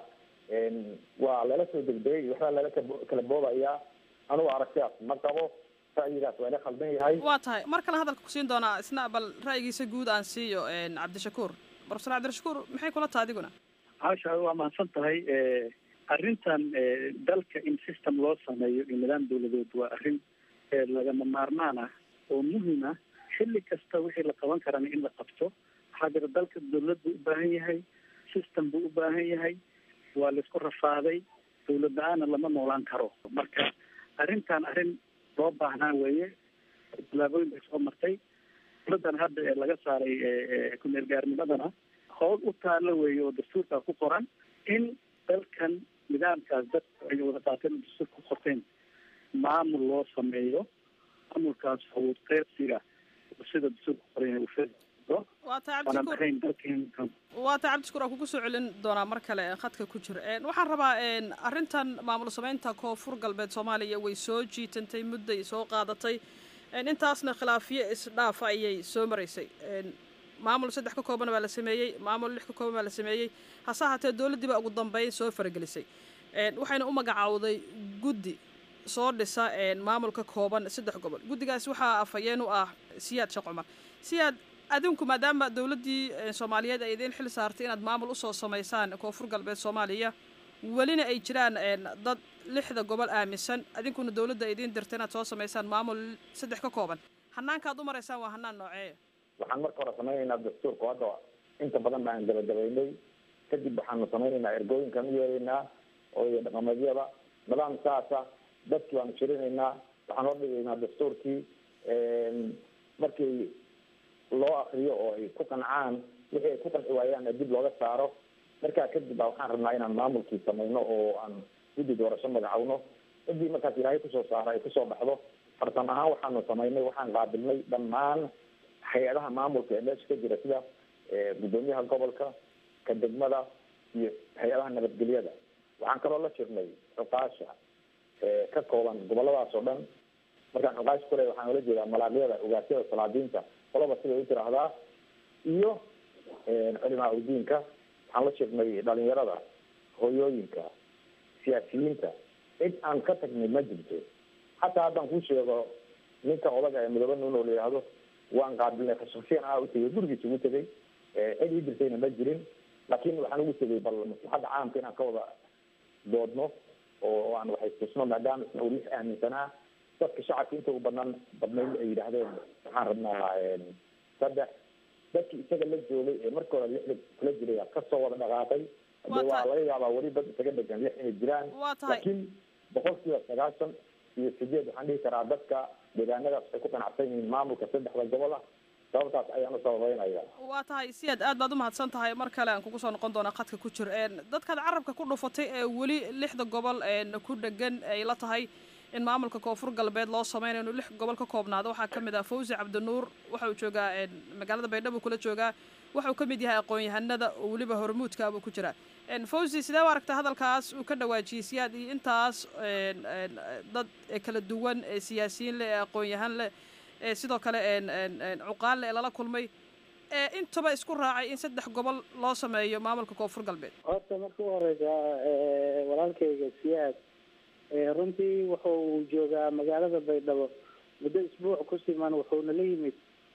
waa lala soo degdegay waxbaa lala kala boobaya anugu aragtidaas ma qabo ra'yigaas waa ila khaldan yahay waa tahay mar kale hadalka kusiin doonaa isna bal ra'yigiisa guud aan siiyo cabdishakuur profesor cabdirashakuur maxay kula taha adiguna caasha waa mahadsan tahay arrintan dalka in system loo sameeyo iyo nidaam dawladeed waa arrin lagama maarmaan ah oo muhim ah xilli kasta wixii la qaban karana in la qabto waxaa jira dalka dawlad buu u baahan yahay system buu u baahan yahay waa laisku rafaaday dawlad la-aana lama noolaan karo marka arrintan arrin loo baahnaa weeye tallaabooyin bay soo martay dawladdan hadda ee laga saaray ku-meel gaarnimadana howl u taalo weeye oo dastuurkaa ku qoran in dalkan nidaamkaas dadku ay wada qaateen oo dastuur ku qorteen maamul loo sameeyo maamulkaas awood qeybsiga sida dastuurka ku qoran yahay ufedo waa tahay waanan cabdishakuur ahayn dalkeen waa tahay cabdishakuur aan kugu soo celin doonaa mar kale khadka ku jira waxaan rabaa arrintan maamul samaynta koonfur galbeed soomaaliya way soo jiitantay mudday soo qaadatay intaasna khilaafiyo isdhaafa ayay soo maraysay maamul saddex ka kooban baa la sameeyey maamul lix ka kooban baa la sameeyey hase ahaatee dowladdii baa ugu dambeyn soo faragelisay waxayna u magacaawday guddi soo dhisa maamul ka kooban saddex gobol guddigaas waxaa afhayeen u ah siyaad sheekh cumar siyaad adinku maadaama dowladdii soomaaliyeed ay idiin xil saartay inaad maamul usoo samaysaan koonfur galbeed soomaaliya welina ay jiraan dad lixda gobol aaminsan adinkuna dowladda ay idiin dirta inaad soo samaysaan maamul saddex ka kooban hanaankaad u maraysaan waa hanaan nooceeya waxaan marka hore samaynaynaa dastuurka hadda inta badan baan gabagabaynay kadib waxaanu samaynaynaa ergooyinkan u yeeraynaa oo dhaqameedyada nidaam saasa dadkii baanu shirinaynaa waxaan hor dhigaynaa dastuurkii markii loo akriyo oo ay ku qancaan wixii ay ku qanci waayaan dib looga saaro markaa kadib baa waxaan rabnaa inaan maamulkii samayno oo aan guddi doorasho magacawno ciddii markaas ilaahay kusoo saaro ay kusoo baxdo farsan ahaan waxaanu samaynay waxaan qaabilnay dhammaan hay-adaha maamulka ee meesha ka jira sida gudoomiyaha gobolka ka degmada iyo hay-adaha nabadgelyada waxaan kaloo la jirnay cuqaasha ka kooban goboladaas oo dhan markaan cuqaash kule waxaan ula jeedaa malaaqyada ogaasyada salaadiinta qolaba siday u tiraahdaa iyo culimaa udiinka waxaan la jirnay dhalinyarada hooyooyinka siyaasiyiinta cid aan ka tagnay ma jirto xataa haddaan kuu sheego ninka odaga ee midoobe nuun oo la yidhaahdo waan qaabilnay khasuusiyan ah u tegay gurigiisa ugu tegay cid ii dirtayna ma jirin laakiin waxaan ugu tegay bal maslaxadda caamka inaan ka wada doodno oo aan waxay tusno maadaama isna uu lix aaminsanaa dadka shacabka inta u banaan badnayn ay yidhaahdeen waxaan rabnaa saddex dadkii isaga la joogay ee marka hore lixda kula jiray kasoo wada dhaqaaqay de waa laga yaabaa weli dad isaga dhegan lix inay jiraan laakiin boqolkiiba sagaashan iyo sideed waxaan dhihi karaa dadka deegaanadaas waxay ku qanacsan yihiin maamulka saddexda gobol ah sababtaas ayaan u sababeynaya waa tahay siyaad aad baad umahadsan tahay mar kale aan kugu soo noqon doonaa khadka ku jir dadkaad carabka ku dhufatay ee weli lixda gobol ku dhegan ay la tahay in maamulka koonfur galbeed loo sameynayo inuu lix gobol ka koobnaado waxaa kamid ah fawzi cabdinuur waxa uu joogaa magaalada baydhabo kula joogaa waxa uu kamid yahay aqoon-yahanada oo weliba hormuudka buu ku jiraa fawzi sidee u aragta hadalkaas uu ka dhawaajiyey siyaad iyo intaas dad kala duwan ee siyaasiyiin leh ee aqoon-yahan leh ee sidoo kale cuqaal leh ee lala kulmay ee intaba isku raacay in saddex gobol loo sameeyo maamulka koonfur galbeed horta marka u horeysa walaalkayga siyaad runtii wuxa uu joogaa magaalada baydhabo muddo isbuuc ku siman wuxuuna la yimid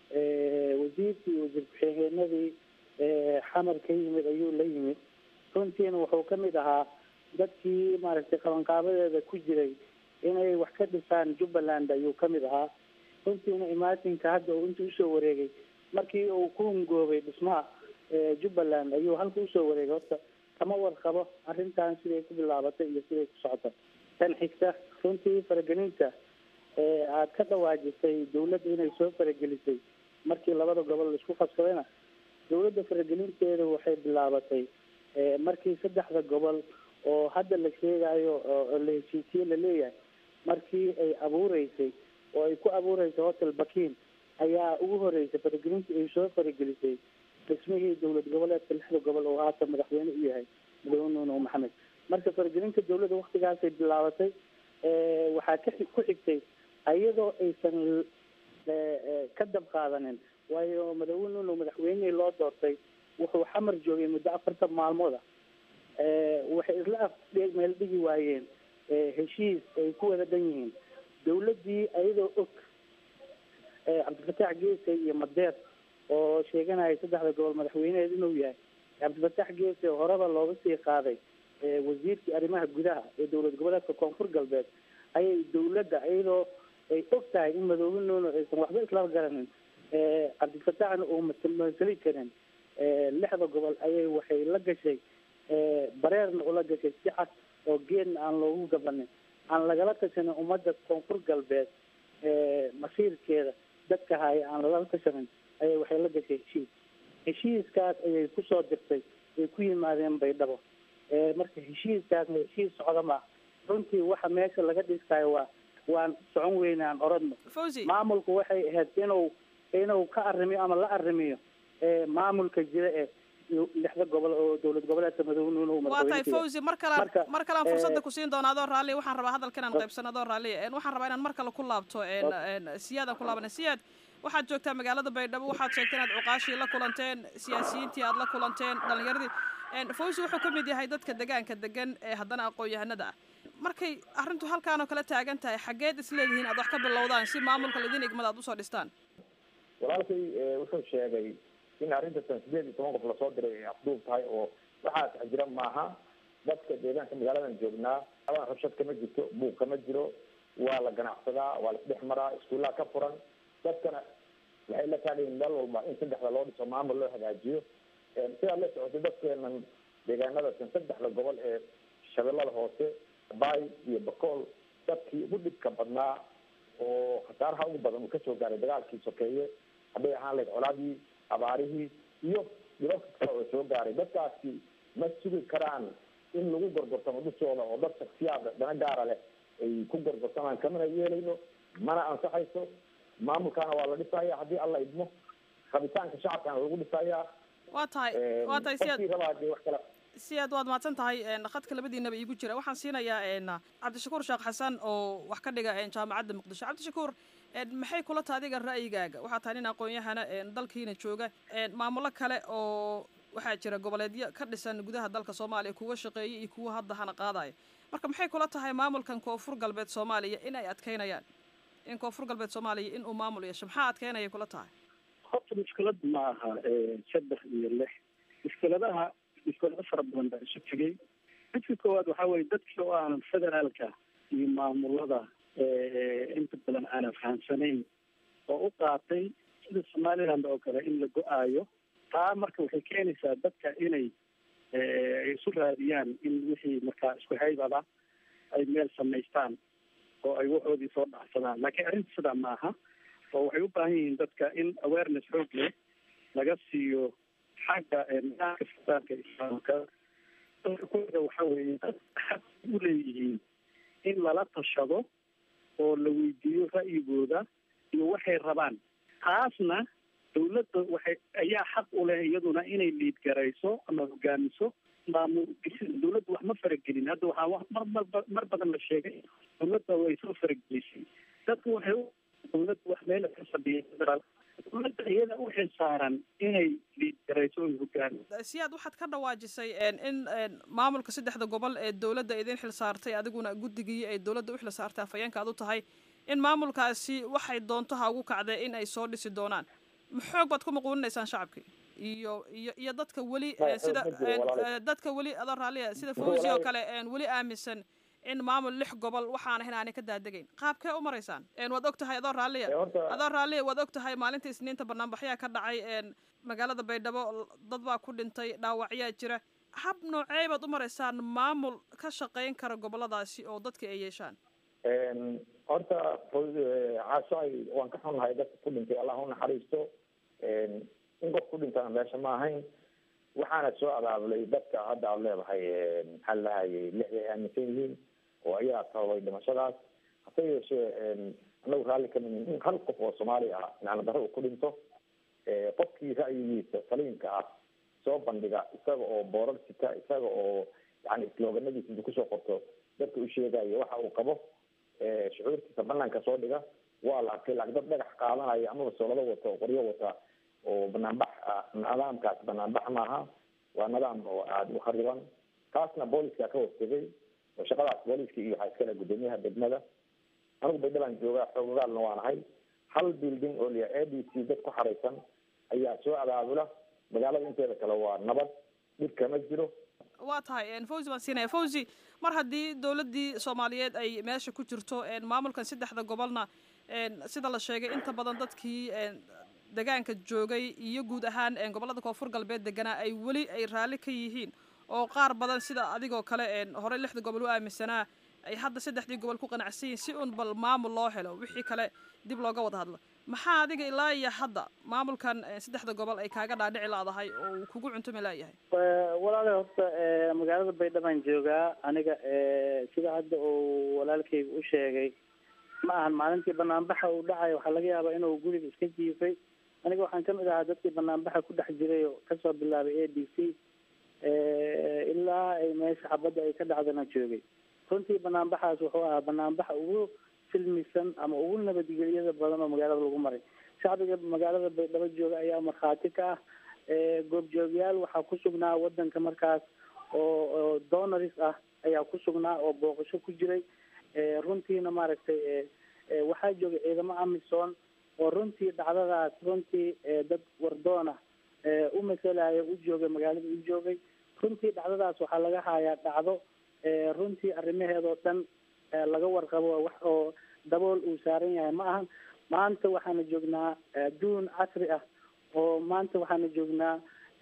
wasiirkii wasiir ku-xigeenadii xamar ka yimid ayuu la yimid runtiina wuxuu kamid ahaa dadkii maaragtay qabanqaabadeeda ku jiray inay wax ka dhisaan jubbaland ayuu kamid ahaa runtiina imaatinka hadda uu inta usoo wareegay markii uu ku hungoobay dhismaha jubbaland ayuu halka usoo wareegay horta kama warqabo arrintan siday ku bilaabatay iyo siday ku socota tan xigta runtii faragelinta aad ka dhawaajisay dawladda inay soo faragelisay markii labada gobol laisku qabsadayna dawladda faragelinteeda waxay bilaabatay markii saddexda gobol oo hadda la sheegayo oo la heshiisiye laleeyahay markii ay abuureysay oo ay ku abuureysay hotel bakin ayaa ugu horeysay faragelintii ay soo faragelisay dhismihii dowlad goboleedka lixda gobol oo haatan madaxweyne u yahay madaxweyne nuno maxamed marka faragelinta dawladda waktigaasay bilaabatay waxaa ka ku xigtay iyadoo aysan ka dab qaadanin waayo madaxweyne nuno madaxweynihii loo doortay wuxuu xamar joogay muddo afartan maalmood ah waxay isla af meel dhigi waayeen heshiis ay ku wada dhan yihiin dawladdii ayadoo og cabdifataax geese iyo madeer oo sheeganaya saddexda gobol madaxweyneheed inuu yahay cabdifataax geese horeba looga sii qaaday wasiirkii arrimaha gudaha ee dowlad goboleedka koonfur galbeed ayay dawladda iyadoo ay og tahay in madoobe nuuno aysan waxba isla garanin cabdifataaxna uu masali karin lixda gobol ayay waxay la gashay bareerna ula gashay si cad oo geedna aan loogu gabanin aan lagala tashanin ummadda koonfur galbeed masiirkeeda dadka haya aan lagala tashanin ayay waxay la gashay heshiis heshiiskaas ayay kusoo dirtay ay ku yimaadeen baydhabo marka heshiiskaasna heshiis socda ma runtii waxa meesha laga dhiskayo waa waan socon weyne aan oradno maamulku waxay ahayd inuu inuu ka arrimiyo ama la arrimiyo maamulka jira ee lixda gobol oo dowlad goboleedka madownuun waa tahay fawzi mar kalaan mar kalaan fursadda kusiin doona adoo raalli waxaan rabaa hadalka inaan qaybsano adoo raalli waxaan rabaa inaan mar kale ku laabto siyaadaan ku laabana siyaad waxaad joogtaa magaalada baydhabo waxaad sheegtay inaad cuqaashii la kulanteen siyaasiyiintii aad la kulanteen dhalinyaradii fawzi wuxuu ka mid yahay dadka degaanka degan ee haddana aqoon-yahanada ah markay arrintu halkaan oo kale taagan tahay xaggeed isleedihiin aad wax ka bilowdaan si maamulka laidin igmada aad usoo dhistaan walaalkay wuxuu sheegay in arrintan sideed iyo toban qof lasoo diray ay afduub tahay oo waxaas jira maaha dadka deegaanka magaaladan joognaa abaan rabshad kama jirto buuq kama jiro waa la ganacsadaa waa la isdhex maraa iskuullaha ka furan dadkana waxay la taagayiin meel walba in saddexda loo dhiso maamul loo hagaajiyo sidaad la socotay dadkeenan deegaanadasan saddexda gobol ee shabeellada hoose bay iyo bakool dadkii ugu dhibka badnaa oo khasaaraha ugu badan uu kasoo gaaray dagaalkii sokeeye hadday ahaan lahayd colaadii abaarihii iyo dhibabka kale oo soo gaaray dadkaasi ma sugi karaan in lagu gorgortamo dushooda oo dad shaksiyaad dana gaara leh ay ku gorgortamaan kamana yeelayno mana ansaxayso maamulkaana waa la dhisaya haddii alla idmo rabitaanka shacabkana lagu dhisayaa waa tahay waa tahay si qofkii rabaa dee wax kala si aad waad mahadsan tahay khadka labadiinaba iigu jira waxaan siinayaa cabdishakuur sheekh xasan oo wax ka dhiga jaamacadda muqdisho cabdishakuur maxay kula tahay adiga ra'yigaaga waxaa tahay nin aqoon-yahana dalkiina jooga maamulo kale oo waxaa jira goboleedyo ka dhisan gudaha dalka soomaaliya kuwa shaqeeya iyo kuwa hadda hana qaadaya marka maxay kula tahay maamulkan koonfur galbeed soomaaliya in ay adkeynayaan in koonfur galbeed soomaaliya in uu maamul yeesho maxaa adkeynaya kula tahay horta mushkilad ma aha saddex iyo lix mushkiladaha mushkilado fara badan baa isu tegay midka koowaad waxaa weye dadkii oo aanan federaalka iyo maamulada inta badan aanan fahamsanayn oo u qaatay sida somaliland oo kale in la go-aayo taa marka waxay keenaysaa dadka inay isu raadiyaan in wixii markaa isku haybada ay meel samaystaan oo ay waxoodii soo dhacsadaan laakiin arrinta sidaa maaha oo waxay u baahan yihiin dadka in awareness xoog leh laga siiyo xagga nidaamka federaalka islaamka dadka kuwada waxa weeye dad xaq u leeyihiin in lala tashado oo la weydiiyo ra'yigooda iyo waxay rabaan taasna dawladda waxay ayaa xaq u leh iyaduna inay liid garayso ama hogaamiso maamul dawladda wax ma faragelin hadda waxaa mar marba mar badan la sheegay dawladda way soo faragelisay dadku waxay u dawladda wax meel ka fadhiya federaal dawladda iyada u xilsaaran inay liid garayso oy hogaamiso siyaad waxaad ka dhawaajisay in maamulka saddexda gobol ee dawladda idin xil saartay adiguna guddigii ay dawladda u xil saartay afhayeenka aad u tahay in maamulkaasi waxay doonto ha ugu kacdee in ay soo dhisi doonaan maxoog baad ku maquuninaysaan shacabkii iyo iyo iyo dadka weli sida dadka weli adoo raallia sida fawzi oo kale weli aaminsan in maamul lix gobol waxaana in aanay ka daadegayn qaabkee u maraysaan waad og tahay adoo raalliya adoo raalliya waad og tahay maalinta isniinta banaanbaxyaa ka dhacay magaalada baydhabo dad baa ku dhintay dhaawacyaa jira hab noocee baad u maraysaan maamul ka shaqayn kara goboladaasi oo dadka ay yeeshaan horta caashaay waan ka xunnahay dadka ku dhintay allah u naxariisto in qof ku dhintana meesha ma ahayn waxaana soo abaabulay dadka hadda aada leedahay maxaa lahayay lixday aaminsan yihiin oo ayaa sababay dhimashadaas hase yeeshee anagu raalli ka mid in hal qof oo soomaali ah macna darro uu ku dhinto qofkii ra'yigiisa saliimka ah soo bandhiga isaga oo boorar sita isaga oo yani slooganadiisa intu kusoo qorto dadka u sheegayo waxa uu qabo shucuurtiisa banaanka soo dhiga waa la arkay laakiin dad dhagax qaadanaya amaba soolado wata oo qoryo wata oo banaanbax nidaamkaas banaanbax maaha waa nidaam oo aada u khariban taasna booliska ka hortegay oo shaqadaas booliska iyo waxaa iskale guddoomiyaha degmada anigu baydhabaan joogaa xoogagaalna waan ahay hal building oo liya a d c dad ku xaraysan ayaa soo abaabula magaalada inteeda kale waa nabad dhib kama jiro waa tahay fawzi baan siinaya fawzi mar haddii dawladdii soomaaliyeed ay meesha ku jirto maamulkan saddexda gobolna sida la sheegay inta badan dadkii degaanka joogay iyo guud ahaan gobollada koonfur galbeed deganaa ay weli ay raalli ka yihiin oo qaar badan sida adigoo kale horey lixda gobol u aaminsanaa ay hadda saddexdii gobol ku qanacsan yihin si un bal maamul loo helo wixii kale dib looga wada hadlo maxaa adiga ilaa iyo hadda maamulkan saddexda gobol ay kaaga dhaadhici laadahay oo uu kugu cuntumi laayahay walaale horta magaalada baydhabaan joogaa aniga sida hadda uu walaalkayga u sheegay ma ahan maalintii banaanbaxa uu dhacay waxaa laga yaabaa inuu guriga iska jiifay aniga waxaan kamid ahaa dadkii banaanbaxa ku dhex jiray oo kasoo bilaabay a d c ilaa ay meesha xabadda ay ka dhacdana joogay runtii banaanbaxaas wuxuu ahaa banaanbaxa ugu silmisan ama ugu nabadgelyada badan oo magaalada lagu maray shacbiga magaalada baydhabo jooga ayaa markhaati ka ah goobjoogyaal waxaa ku sugnaa wadanka markaas oo donaris ah ayaa ku sugnaa oo booqasho ku jiray runtiina maaragtay waxaa joogay ciidamo amisom oo runtii dhacdadaas runtii dad wardoona u masalaya u joogay magaalada u joogay runtii dhacdadaas waxaa laga hayaa dhacdo runtii arrimaheedoo dhan laga warqabo wax oo dabool uu saaran yahay ma ahan maanta waxaana joognaa adduun casri ah oo maanta waxaana joognaa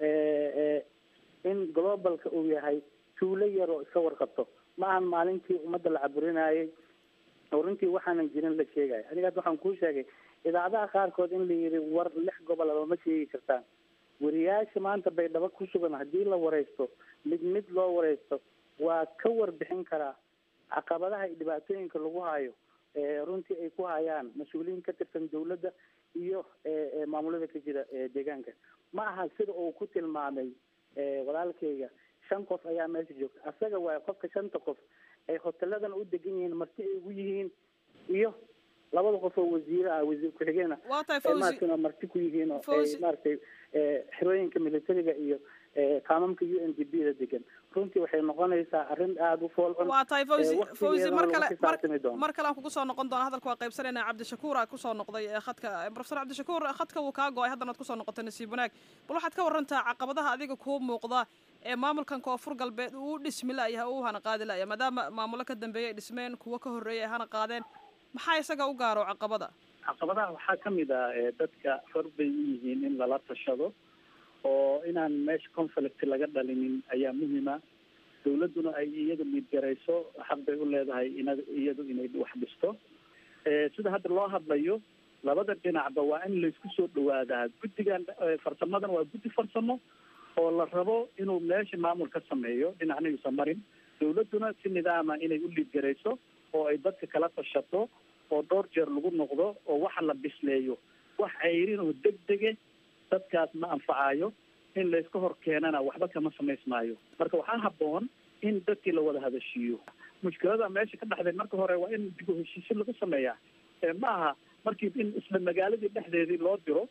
in globalka uu yahay tuulo yar oo iska warqabto ma ahan maalintii ummadda la caburinayay oo runtii waxaanan jirin la sheegaya aniga hadda waxaan kuu sheegay idaacadaha qaarkood in la yidhi war lix gobolaba ma sheegi kartaan wariyaasha maanta baydhabo ku sugan haddii la wareysto mid mid loo wareysto waa ka warbixin karaa caqabadaha iyo dhibaatooyinka lagu hayo runtii ay ku hayaan mas-uuliyiin ka tirsan dawladda iyo maamulada ka jira deegaanka ma aha sida uu ku tilmaamay walaalkayga shan qof ayaa meesha joogta asaga waay qofka shanta qof ay hoteladan u degan yihiin marti ay ugu yihiin iyo labada qof oo wasiire ah wasiir ku-xigeen ah maaragtay marti ku yihiin oo maaragtay xerooyinka militariga iyo kaamamka u n d b da degan runtii waxay noqonaysaa arrin aada u fool xun waa tahay fawzi fawzi mar kale mar kale aan kugu soo noqon doona hadalka waa qaybsanayna cabdishakuur aa kusoo noqday khadka profesor cabdishakuur khadka wuu kaa go-ay haddana ad kusoo noqotay nasiib wanaag bal waxaad ka warantaa caqabadaha adiga kuu muuqda ee maamulkan koonfur galbeed uu dhismi la'yahay u hana qaadi la'ya maadaama maamulo ka dambeeyay ay dhismeen kuwo ka horreeyay ay hana qaadeen maxaa isaga u gaaro caqabada caqabadaha waxaa kamid ah dadka xor bay u yihiin in lala tashado oo inaan meesha conflict laga dhalinin ayaa muhima dawladduna ay iyadu miidgarayso xaq bay u leedahay ina iyadu inay wax dhisto sida hadda loo hadlayo labada dhinacba waa in laysku soo dhawaadaa guddigan farsamadan waa guddi farsamo oo la rabo inuu meesha maamul ka sameeyo dhinacna yuusan marin dawladduna si nidaama inay u liidgarayso oo ay dadka kala tashato oo dhowr jeer lagu noqdo oo waxa la bisleeyo wax ceyrin oo degdege dadkaas ma anfacayo in layska hor keenana waxba kama samaysmaayo marka waxaa habboon in dadkii la wada hadashiiyo mushkilada meesha ka dhexday marka hore waa in dib u heshiisyo lagu sameeyaa ma aha markii in isla magaaladii dhexdeedii loo diro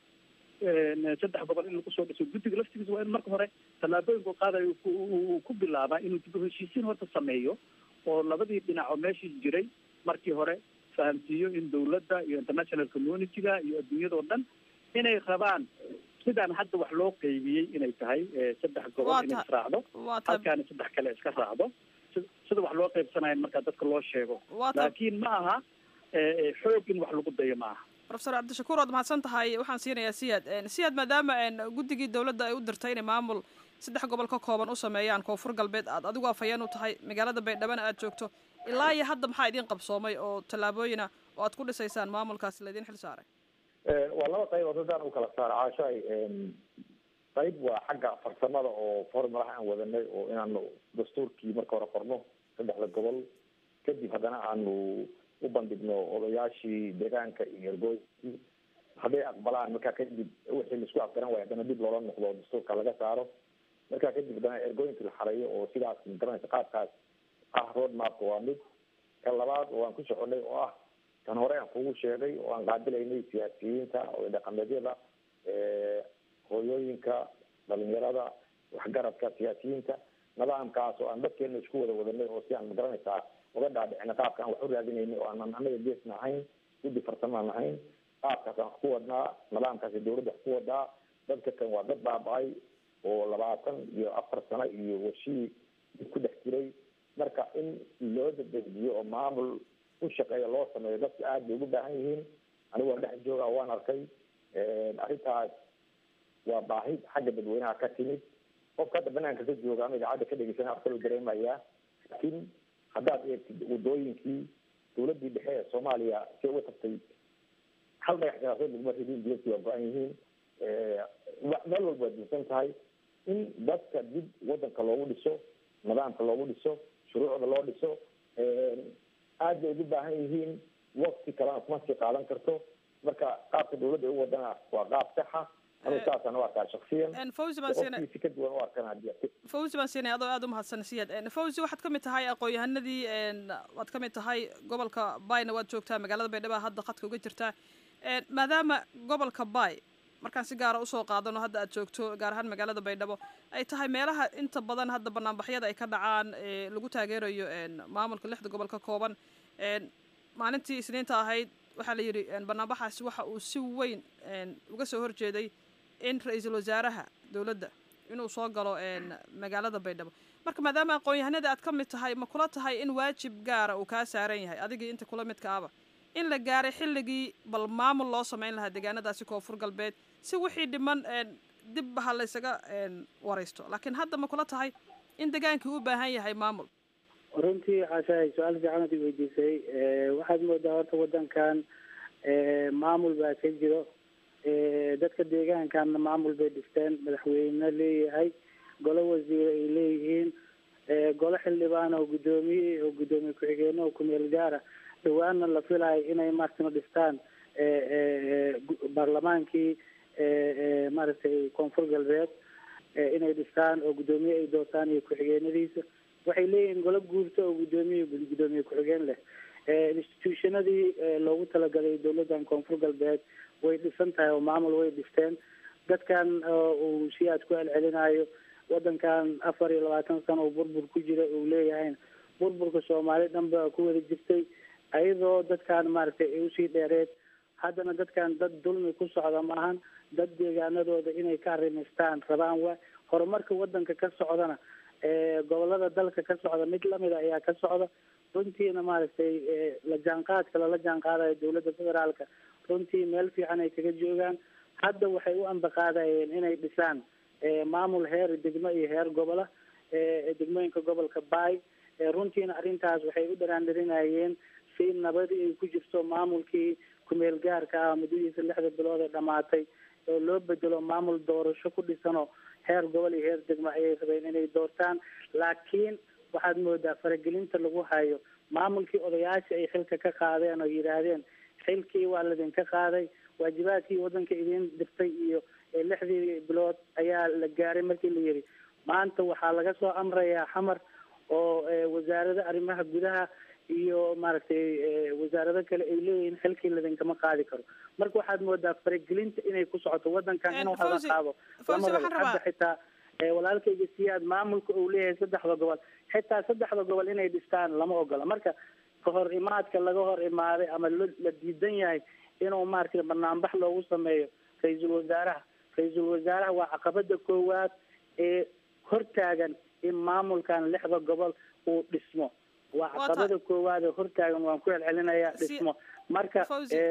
saddex gobol in lagu soo dhiso guddiga laftigiisa waa in marka hore tallaabooyinku qaadayo uu ku bilaabaa inuu dib u heshiisiin horta sameeyo oo labadii dhinac oo meeshii jiray markii hore fahamsiiyo in dawladda iyo international community-ga iyo adduunyadao dhan inay rabaan sidaan hadda wax loo qeybiyey inay tahay saddex gobol inay israacdo halkaana saddex kale iska raacdo sida wax loo qeybsanayo markaa dadka loo sheego laakiin ma aha xoog in wax lagu dayo ma aha profesor cabdishakuur waad mahadsan tahay waxaan siinayaa siyaad siyaad maadaama guddigii dawladda ay u dirtay inay maamul saddex gobol ka kooban u sameeyaan koonfur galbeed aad adigu afhayeen u tahay magaalada baydhabana aad joogto ilaa iyo hadda maxaa idiin qabsoomay oo tallaabooyina oo aad ku dhisaysaan maamulkaasi laydin xil saaray waa laba qaybood haddaan u kala saaro caashaay qayb waa xagga farsamada oo formulaha aan wadanay oo inaanu dastuurkii marka hore qorno saddexda gobol kadib haddana aanu u bandhigno odayaashii deegaanka iyo ergooyinkii hadday aqbalaan markaa kadib wixii laisku afgaran waaya haddana dib loola noqdo dastuurka laga saaro markaa kadib haddana ergooyinkii la xareeyo oo sidaas magaranaysa qaabkaas ah road mapka waa mid ka labaad oo aan ku soconay oo ah tan hore aan kugu sheegay oo aan qaadilaynay siyaasiyiinta oo dhaqameedyada hooyooyinka dhalinyarada waxgaradka siyaasiyiinta nidaamkaas oo aan dadkeena isku wada wadanay oo si aan magaranaysaa uga dhaadhicina qaabka aan wax u raadinayna oo aanan anaga geesna ahayn guddi farsamaan ahayn qaabkaas aan wax ku wadnaa nidaamkaasi dawladda wax ku wadaa dadka kan waa dad baaba-ay oo labaatan iyo afar sano iyo washii dib ku dhex jiray marka in loo dadejiyo oo maamul u shaqeeya loo sameeyo dadka aada bay ugu baahan yihiin anigu waan dhex jooga waan arkay arrintaas waa baahi xagga dadweynaha ka timid qofka hadda banaanka ka jooga ama idaacadda ka dhegeysana af kaloo dareemayaa laakiin haddaad eegtid wadooyinkii dawladdii dhexe ee soomaaliya si uga tagtay hal dhagax siyaasadeed laguma ridin diyadkii waa go-an yihiin meel walba waa diisan tahay in dadka dib wadanka loogu dhiso nidaamka loogu dhiso shuruucda loo dhiso aad bay ugu baahan yihiin wakti kalena kuma sii qaadan karto marka qaabka dawladda ay u wadana waa qaab saxa anigu saasaan u arkaa shaksiyan fawzi baan siinay si ka duwan u arkan hadii fawzi baan siinay adoo aada u mahadsan siyaad fawzi waxaad kamid tahay aqoon-yahanadii waad kamid tahay gobolka bayna waad joogtaa magaalada baydhabo hadda khadka uga jirtaa maadaama gobolka bay markaan si gaara usoo qaadano hadda aad joogto gaar ahaan magaalada baydhabo ay tahay meelaha inta badan hadda banaanbaxyada ay ka dhacaan lagu taageerayo maamulka lixda gobol ka kooban maalintii isniinta ahayd waxaa la yidhi banaanbaxaasi waxa uu si weyn uga soo horjeeday in ra-iisul wasaaraha dowladda inuu soo galo magaalada baydhabo marka maadaama aqoon-yahanada aad ka mid tahay ma kula tahay in waajib gaara uu kaa saaran yahay adigii inta kula midka aba in la gaaray xilligii bal maamul loo samayn lahaa deegaanadaasi koonfur galbeed si wixii dhiman dibba ha laysaga waraysto laakiin hadda ma kula tahay in degaankii u baahan yahay maamul runtii caashahay su-aal fiican ad i weydiisay waxaad moodaa horta wadankan maamul baa ka jiro dadka deegaankanna maamul bay dhifteen madaxweyne leeyahay golo wasiire ay leeyihiin golo xildhibaan oo guddoomiye oo guddoomiye ku-xigeenno oo kumeel gaara dhawaanna la filayo inay maaragtana dhistaan baarlamaankii maaragtay koonfur galbeed inay dhistaan oo guddoomiye ay doortaan iyo ku-xigeenadiisa waxay leeyihiin golo guurto oo guddoomiye guddoomiye ku-xigeen leh institutionadii loogu talagalay dowladdan koonfur galbeed way dhisan tahay oo maamul way dhisteen dadkan uu si aad ku celcelinayo wadankan afar iyo labaatan sano oo burbur ku jira uu leeyahay burburka soomaali dhan ba ku wada jirtay ayadoo dadkan maaragtay ay usii dheereed haddana dadkan dad dulmi ku socda maahan dad deegaanadooda inay ka arrimaystaan rabaan wa horumarka wadanka ka socdana gobolada dalka ka socda mid lamida ayaa ka socda runtiina maaragtay la jaanqaadka lala jaanqaadayo dowladda federaalka runtii meel fiican ay kaga joogaan hadda waxay u ambaqaadayeen inay dhisaan maamul heer degmo iyo heer gobola degmooyinka gobolka baay runtiina arrintaas waxay u dharaandharinayeen si nabadii ay ku jirto maamulkii kumeel gaarka ah muddadiisa lixda bilood ee dhamaatay oo loo bedelo maamul doorasho ku dhisano heer gobol iyo heer degmo ayay rabeen inay doortaan laakiin waxaad moodaa faragelinta lagu hayo maamulkii odayaasha ay xilka ka qaadeen oo yidhaahdeen xilkii waa ladinka qaaday waajibaadkii wadanka idin dirtay iyo lixdii bilood ayaa la gaaray markii la yidhi maanta waxaa laga soo amrayaa xamar oo wasaarada arrimaha gudaha iyo maaragtay wasaarado kale ay leeyihiin xilkii ladinkama qaadi karo marka waxaad moodaa faragelinta inay ku socoto wadankan in wax la qaado lama rabo hadda xitaa walaalkayga siyaad maamulka uu leeyahay saddexda gobol xitaa saddexda gobol inay dhistaan lama ogola marka kahor imaadka laga hor imaaday ama la diidan yahay inuu maaragtay banaanbax loogu sameeyo ra-iisul wasaaraha ra-iisul wasaaraha waa caqabada koowaad ee hortaagan in maamulkan lixda gobol uu dhismo waa caqabada koowaad ee hortaagan waan ku celcelinayaa dhismo marka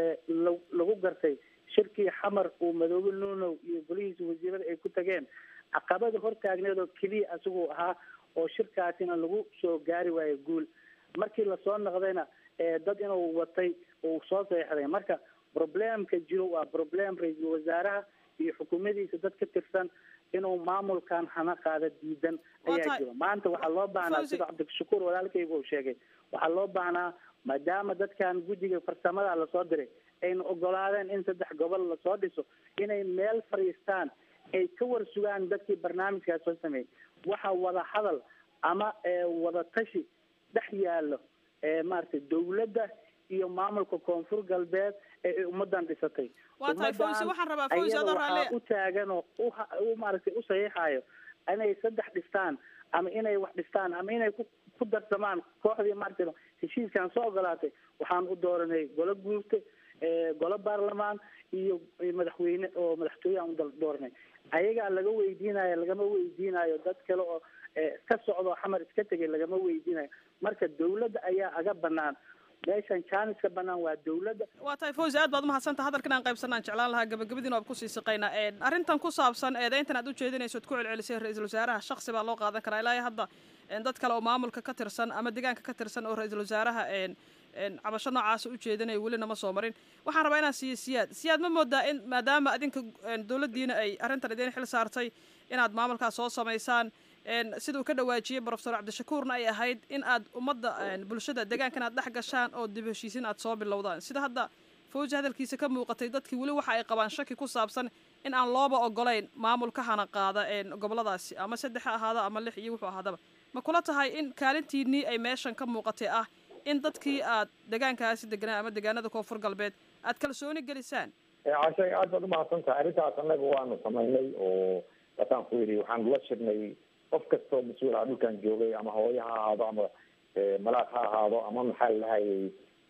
lagu gartay shirkii xamar uu madoobe nuunow iyo golihiisa wasiirada ay ku tageen caqabada hortaagneed oo keliya asiguu ahaa oo shirkaasina lagu soo gaari waayo guul markii lasoo noqdayna dad inuu watay uu soo seexday marka problemka jiro waa problem ra-iisul wasaaraha iyo xukuumadiisa dad ka tirsan inuu maamulkan hana qaada diidan ayaa jiro maanta waxaa loo baahnaa sida cabdishakuur walaalkayga uu sheegay waxaa loo baahnaa maadaama dadkan guddiga farsamada lasoo diray ayna ogolaadeen in saddex gobol lasoo dhiso inay meel fadhiistaan ay ka war sugaan dadkii barnaamijkaas soo sameeyey waxa wada hadal ama wada tashi dhex yaallo maaragtay dawladda iyo maamulka koonfur galbeed ee ay ummadan dhisatay waa tahay fawzi waxaan rabaa fawzi adoo raalle u taagan oo u maaragtay u saxiixayo inay saddex dhistaan ama inay wax dhistaan ama inay ku ku darsamaan kooxdii maaragtay heshiiskan soo ogolaatay waxaan u dooranay golo guurta golo baarlamaan iyo madaxweyne oo madaxtooye aan u dooranay ayagaa laga weydiinayo lagama weydiinayo dad kale oo ka socdo xamar iska tegay lagama weydiinayo marka dawladda ayaa aga banaan meeshan jaaniska banaan waa dawladda waa tahay fawzi aad baad umahadsanta hadalkan aan qaybsanaan jeclaan lahaa gabagabadiina waad kusii siqaynaa arrintan ku saabsan eedayntan aad ujeedinayso ad ku celcelisay ra-iisul wasaaraha shaksi baa loo qaadan karaa ilaa hadda dad kale oo maamulka ka tirsan ama deegaanka ka tirsan oo ra-iisul wasaaraha cabasho noocaasa ujeedinaya welina ma soo marin waxaan rabaa inaan siiyo siyaad siyaad ma moodaa in maadaama adinka dawladdiina ay arrintan idin xil saartay inaad maamulkaas soo samaysaan sida uu ka dhawaajiyey brofesor cabdishakuurna ay ahayd in aad ummadda bulshada deegaankan aad dhex gashaan oo dib heshiisin aad soo bilowdaan sida hadda fawji hadalkiisa ka muuqatay dadkii weli waxa ay qabaan shaki ku saabsan in aan looba ogolayn maamul ka hana qaada goboladaasi ama saddex ha ahaada ama lix iyo wuxuu ahaadaba ma kula tahay in kaalintiinii ay meeshan ka muuqatay ah in dadkii aad deegaankaasi deganaa ama deegaanada koonfur galbeed aad kalsooni gelisaan cashay aad baad umahadsan tahay arrintaas annaga waanu samaynay oo wataan ku yidhi waxaan la shirnay qof kastoo mas-uul ah dhulkan joogay ama hooyo ha ahaado ama malaad ha ahaado ama maxaa lahayay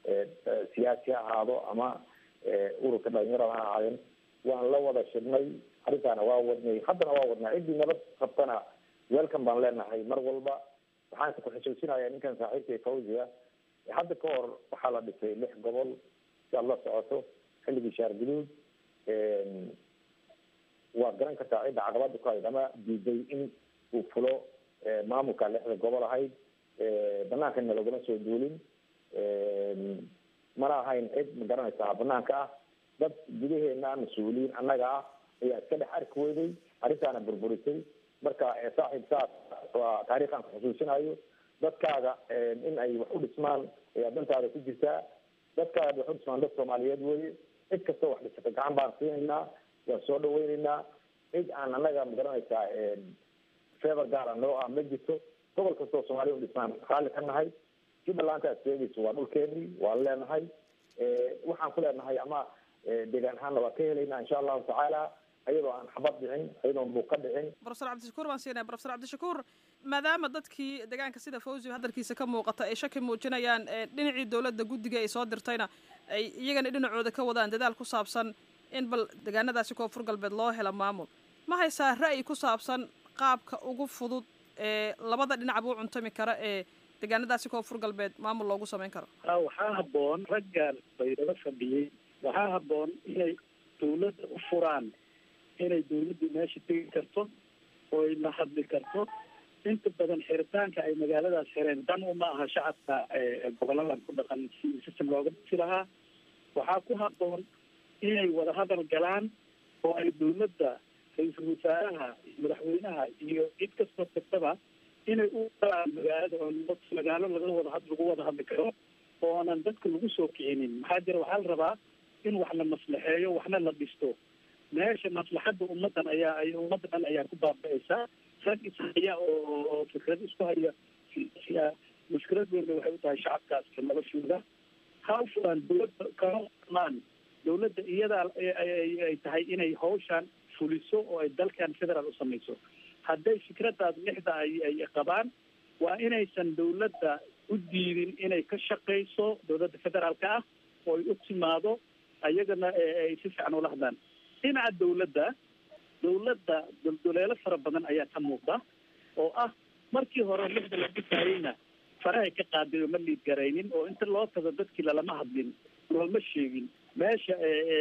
siyaasi ha ahaado ama ururka dhalinyarada ha ahaadeen waan la wada shirnay arrintaana waa wadnay haddana waa wadnaa ciddii nabad qabtana welcome baan leenahay mar walba waxaanse ku xusuusinayaa ninkan saaxiibkay fawziga hadda ka hor waxaa la dhisay lix gobol si aad la socoto xilligii shaar guduud waad garan kartaa cidda caqabada ku hayd ama diiday in uu fulo maamulka lixda gobol ahayd banaankanna laguma soo duulin mana ahayn cid ma garanaysaa banaanka ah dad gudaheena mas-uuliyiin annaga ah ayaa iska dhex arki weyday arrintaana burburisay marka saaxiib saas waa taariikhan ku xusuusinayo dadkaaga in ay wax u dhismaan ayaa dantaada ku jirtaa dadkaaga wax u dhismaan dad soomaaliyeed weye cid kastoo wax dhisata gacan baan siinaynaa waan soo dhaweyneynaa cid aan annaga ma garanaysaa fever gaara noo ah ma jirto gobol kastoo soomaaliya u dhismaan raalli ka nahay jubbaland aad sheegayso waa dhulkeenii waan leenahay waxaan ku leenahay ama deegaan ahaanna waa ka helaynaa insha allahu tacaala ayadoo aan xabad dhicin ayadoon buuq ka dhicin profesor cabdishakuur baan siinaya profesor cabdishakuur maadaama dadkii deegaanka sida fawzi hadalkiisa ka muuqata ay shaki muujinayaan dhinacii dowladda guddiga ay soo dirtayna ay iyagana dhinacooda ka wadaan dadaal ku saabsan in bal deegaanadaasi koonfur galbeed loo helo maamul ma haysaa ra'yi ku saabsan qaabka ugu fudud ee labada dhinacba u cuntami kara ee deegaanadaasi koonfur galbeed maamul loogu samayn karo waxaa habboon raggan baydhabo fadhiyey waxaa habboon inay dawladda u furaan inay dawladdu meesha tegi karto oo ay la hadli karto inta badan xiritaanka ay magaaladaas xireen dan uma aha shacabka goboladan ku dhaqan si system looga dhisi lahaa waxaa ku habboon inay wada hadal galaan oo ay dawladda ra-iisul wasaaraha madaxweynaha iyo cid kastoo kastaba inay u galaan magaalada oo magaalo laga wada had lagu wada hadli karo oonan dadka lagu soo kicinin maxaa jira waxaa la rabaa in wax la maslaxeeyo waxna la dhisto meesha maslaxadda ummadan ayaa ay ummadda dhan ayaa ku baaba'aysaa rag ishaya oo oo fikrad isku haya mushkilad weynna waxay u tahay shacabkaas noloshooda ha u furaan dawladda kama maan dawladda iyadaa ay tahay inay hawshan fuliso oo ay dalkan federaal u samayso hadday fikradaas lixda ay ay qabaan waa inaysan dawladda u diidin inay ka shaqayso dawladda federaalka ah oo ay u timaado ayagana ay si fiican ula hadlaan dhinaca dawladda dawladda dulduleelo fara badan ayaa ka muuqda oo ah markii hore lixda la dhisaayeyna farahay ka qaaday oo ma liid garaynin oo inta loo tago dadkii lalama hadlin looma sheegin meesha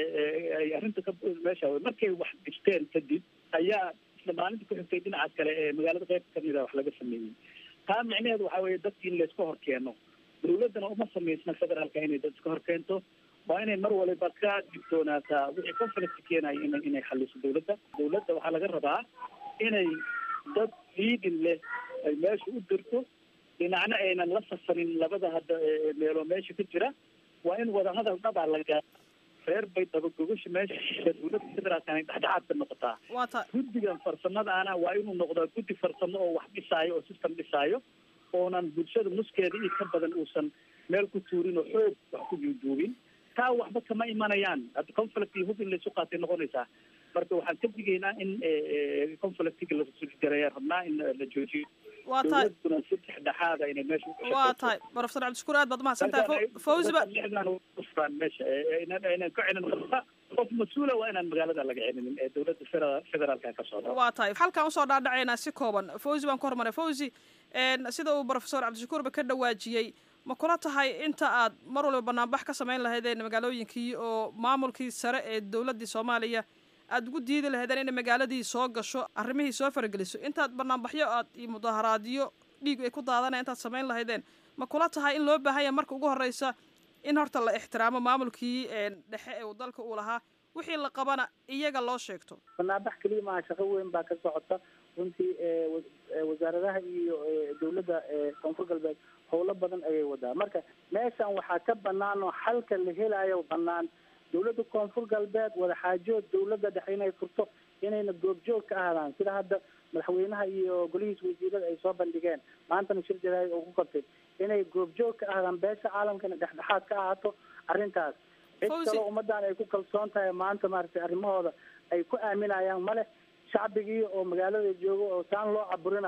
ay arrinta ka meesha markay wax dhisteen kadib ayaa isla maalinta ku xigtay dhinaca kale ee magaalada qeyb kamida wax laga sameeyey taa micnaheedu waxaa weeye dadki in layska hor keeno dawladdana uma samaysna federaalka inay dad iska hor keento waa inay mar waliba ka digtoonaataa wixii conflict keenaya ina inay xaliso dawladda dawladda waxaa laga rabaa inay dad liidin leh ay meesha u dirto dhinacna aynan la safarin labada hadda meeloo meesha ka jira waa in wadahadal dhabaa la gaa reer bay dabagogasha meesha dawladda federaalka inay dhexdhexaad ka noqotaa waata guddigan farsamadaana waa inuu noqdaa guddi farsamo oo wax dhisaayo oo system dhisaayo oonan bulshada nuskeeda iyo ka badan uusan meel ku tuurin oo xoog wax ku juujuubin taa waxba kama imanayaan hadda conflict iyo hub in laysu qaatay noqonaysaa marka waxaan ka digaynaa in conflictiga lajareeya rabnaa in la joojiyo waa tahay dawladuna si dhexdhexaada inay meesha waa tahay profesor cabdishakuur aad baad umahadsan tahay fawzi ba ufraan meesha aynan ka celin rabta qof mas-uula waa inaan magaalada laga celinin ee dawladda federa- federaalka ka socda waa tahay halkaan usoo dhaadhacaynaa si kooban fawzi baan ku hormaray fawzi sida uu profesor cabdishakuurba ka dhawaajiyey ma kula tahay inta aad mar waliba banaanbax ka samayn lahaydeen magaalooyinkii oo maamulkii sare ee dowladdii soomaaliya aada ugu diidi lahaydeen inay magaaladii soo gasho arrimihii soo farageliso intaad banaanbaxyo aad iyo mudaharaadyo dhiig ay ku daadanaya intaad samayn lahaydeen ma kula tahay in loo baahan yahay marka ugu horreysa in horta la ixtiraamo maamulkii dhexe ee uu dalka uu lahaa wixii la qabana iyaga loo sheegto banaanbax keliya maaha shaqo weyn baa ka socota runtii wasaaradaha iyo dawladda koonfur galbeed howlo badan ayay wadaa marka meeshan waxaa ka banaan oo xalka la helayo banaan dawladda koonfur galbeed wadaxaajood dawladda dhexe inay furto inayna goobjoog ka ahaadaan sida hadda madaxweynaha iyo golihiisa wasiirada ay soo bandhigeen maantana shir jaraa'id oo ku qabtay inay goobjoog ka ahaadaan beesha caalamkana dhexdhexaad ka ahaato arrintaas cid kaloo ummadan ay ku kalsoon tahay maanta maaragtay arrimahooda ay ku aaminayaan male shacbigii oo magaalada joogo oo saan loo caburinayo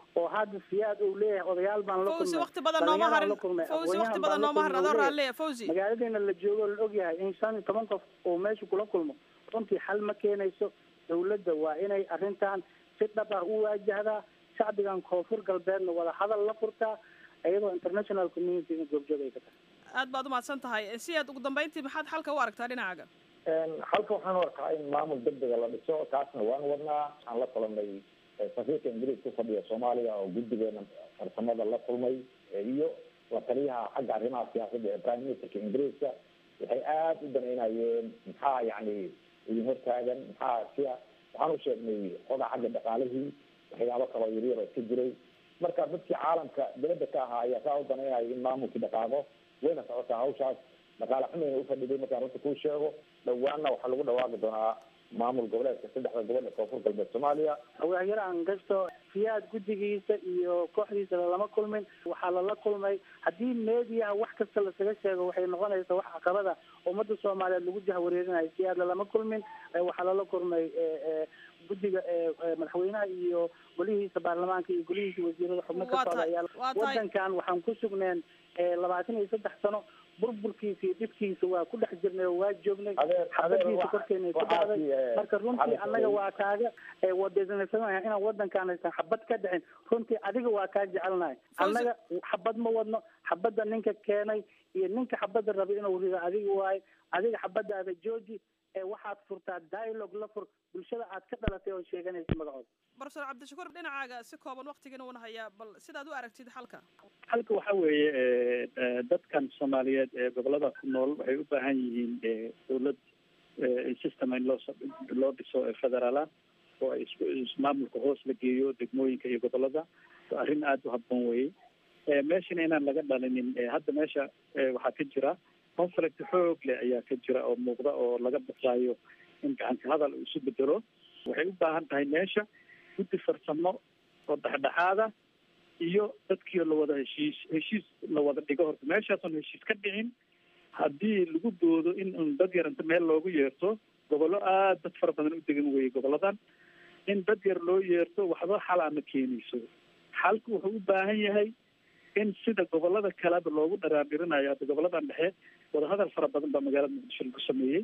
oo hadda siyaad uu leeyahay odayaal baan la fawzi kulmay waqti badan nooma dhalinyaraan harin la kulmay fawzi aqoonyahan waqti baan badan la nooma harin kulmay, adoo uu raalliya leeyahay. fawzi magaaladeena la joogo la ogyahay in shan iyo toban qof uu meesha kula kulmo runtii xal ma keenayso dowladda waa inay arrintan si dhab ah u waajahdaa shacbigan koonfur galbeedna wada hadal la furtaa iyadoo international community in goobjoog ay ka tahay aad baad umahadsan tahay si aad ugu dambeyntii maxaad xalka u aragtaa dhinacaaga halka waxaan u arkaa in maamul degdega la dhiso taasna waan wadnaa waxaan la kulanay safiirka ingiriis ku fadhiya soomaaliya oo guddigeena farsamada la kulmay iyo la taliyaha xagga arrimaha siyaasadda ee prime ministerka ingiriiska waxay aada u danaynayeen maxaa yacni idin hortaagan maxaa sia waxaan u sheegnay xogaa xagga dhaqaalihii waxyaabo kaloo yaryar oo iska jiray marka dadkii caalamka dibadda ka ahaa ayaa saa u danaynaya in maamulkii dhaqaaqo wayna socotaa hawshaas dhaqaale xumayna ufadhiday markaan runta kuu sheego dhawaanna waxaa lagu dhawaaqi doonaa maamul goboleedka saddexda gobol ee koonfur galbeed soomaaliya hawaahyaraan gasto siyaad guddigiisa iyo kooxdiisa lalama kulmin waxaa lala kulmay haddii meediyaha wax kasta lasaga sheego waxay noqonaysaa wax caqabada ummadda soomaaliyeed lagu jahwareerinayo siyaad lalama kulmin Eh, waxaa lala kulmay eh, eh, guddiga eh, eh, madaxweynaha iyo golihiisa baarlamaanka iyo golihiisa wasiirada xubno ka Waa socda tahay- ayaa waa tahay- wadankan waxaan ku sugneen eh, labaatan iyo saddex sano burburkiisa iyo dhibkiisa waa ku dhex jirnay oo waa joognay xabadiisa korkeena ku dhacday marka runtii annaga waa kaaga eh, wadeysanaysanahay inaan wadankaan aysan xabad ka dhicin runtii adiga waa kaa jecelnahay annaga xabad ma wadno xabadda ninka keenay iyo ninka xabadda raba inuu rido adiga waaye adiga xabadaada jooji ee waxaad furtaa dialogue la fur bulshada aad ka dhalatay oo sheeganaysa magacooda profesor cabdishakuur dhinacaaga si kooban waqtigiina uuna hayaa bal sidaad u aragtid xalka halka waxa weeye eh, eh, dadkan soomaaliyeed ee gobolada ku nool waxay u baahan yihiin eh, dowlad eh, system in loo so- loo dhiso ee federaala oo ay isku ismaamulka hoos la geeyo degmooyinka iyo gobolada waa arrin aada u habboon weye Eh, meeshana inaan laga dhalinin eh, hadda meesha eh, waxaa ka jira conflict xoog leh ayaa ka jira oo muuqda oo laga baqaayo in gacanka hadal uu isu bedelo waxay u baahan tahay meesha guddi farsamo oo dhexdhexaada iyo dadkii la wada heshiis heshiis la wada dhigo horta meeshaasoon heshiis ka dhicin haddii lagu doodo in un dad yar inta meel loogu yeerto gobollo aada dad fara badan u degan weye goboladan in dad yar loo yeerto waxba xal ama keenayso xalku wuxuu u baahan yahay in sida gobolada kaleba loogu dharaadhirinayo hadda goboladan dhexe wadahadal fara badan baa magaalada muqdisho lagu sameeyey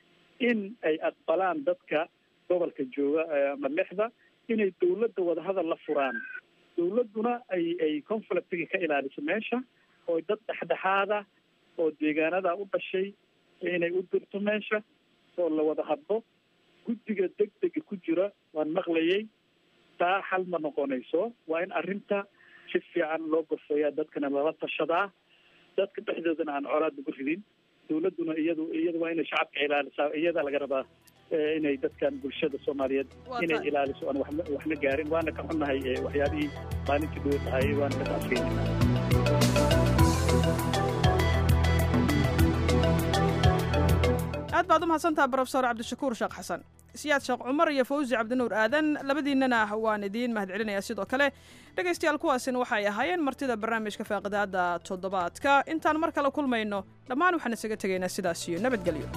in ay aqbalaan dadka gobolka jooga eh, ama lexda inay dawladda wadahadal la furaan dawladduna ay ay conflictiga ka ilaaliso meesha oo dad dhexdhexaada oo deegaanada u dhashay inay u dirto meesha oo la wada hadlo guddiga degdega ku jira waan maqlayay taa xal ma noqonayso waa in arrinta si fiican loo gorfeeyaa dadkana lala tashadaa dadka dhexdoodana aan colaad lagu ridin dawladduna iyadu iyadu waa inay shacabka ilaalisaa iyada laga rabaa eh, inay dadkan bulshada soomaaliyeed Waa inay tahay. ilaaliso aan waxna waxna gaarin waana ka xunnahay eh, waxyaabihii maalintii dhowe dhahayay waana ka adkeynayna aad baad u mahadsantaha profesor cabdishakuur sheekh xasan siyaad sheekh cumar iyo fawzi cabdinuur aadan labadiinnana waan idiin mahadcelinayaa sidoo kale dhegaystayaal kuwaasina waxay ahaayeen martida barnaamijka faaqidaada toddobaadka intaan mar kale kulmayno dhammaan waxaan isaga tegaynaa sidaas iyo nabadgelyo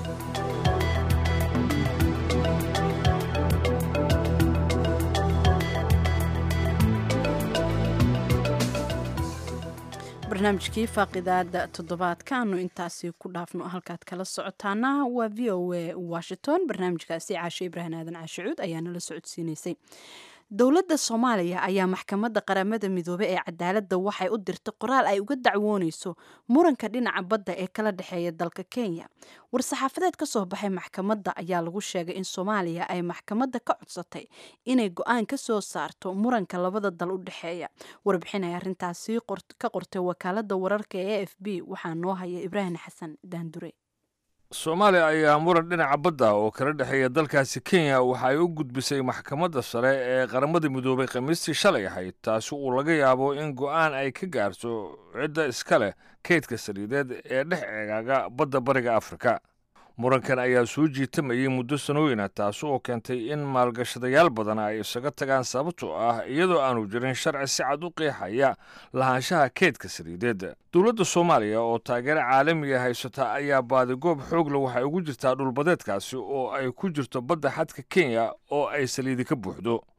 barnaamijkii faaqidaada toddobaadkaanu intaasi ku dhaafno halkaad kala socotaana waa v o a washington barnaamijkaasi caashe ibraahim aadan caashicuud ayaa nala socodsiinaysay dowladda soomaaliya ayaa maxkamadda qaramada midoobe ee cadaaladda waxay u dirtay qoraal ay uga dacwoonayso muranka dhinaca badda ee kala dhexeeya dalka kenya war-saxaafadeed ka soo baxay maxkamadda ayaa lagu sheegay in soomaaliya ay maxkamadda ka codsatay inay go-aan ka soo saarto muranka labada dal u dhexeeya warbixin ay arrintaasi qor- ka qortay wakaaladda wararka ee a f b waxaa noo haya ibraahim xasan daandure soomaaliya ayaa muran dhinaca badda oo kala dhexeeya dalkaasi kenya waxa ay u gudbisay maxkamadda sare ee qaramada midoobay khamiistii shalay ahayd taasi uu laga yaabo in go'aan ay ka gaarto cidda iska leh kaydka saliideed ee dhex eegaaga badda bariga afrika murankan ayaa soo jiitamayay muddo sanooyina taasi oo keentay in maalgashadayaal badan ay isaga tagaan sababtoo ah iyadoo aanu jirin sharci si cad u qeexaya lahaanshaha keydka saliideed dowladda soomaaliya oo taageero caalamiga haysata ayaa baadigoob xoogle waxay ugu jirtaa dhulbadeedkaasi oo ay ku jirto badda xadka kenya oo ay saliidi ka buuxdo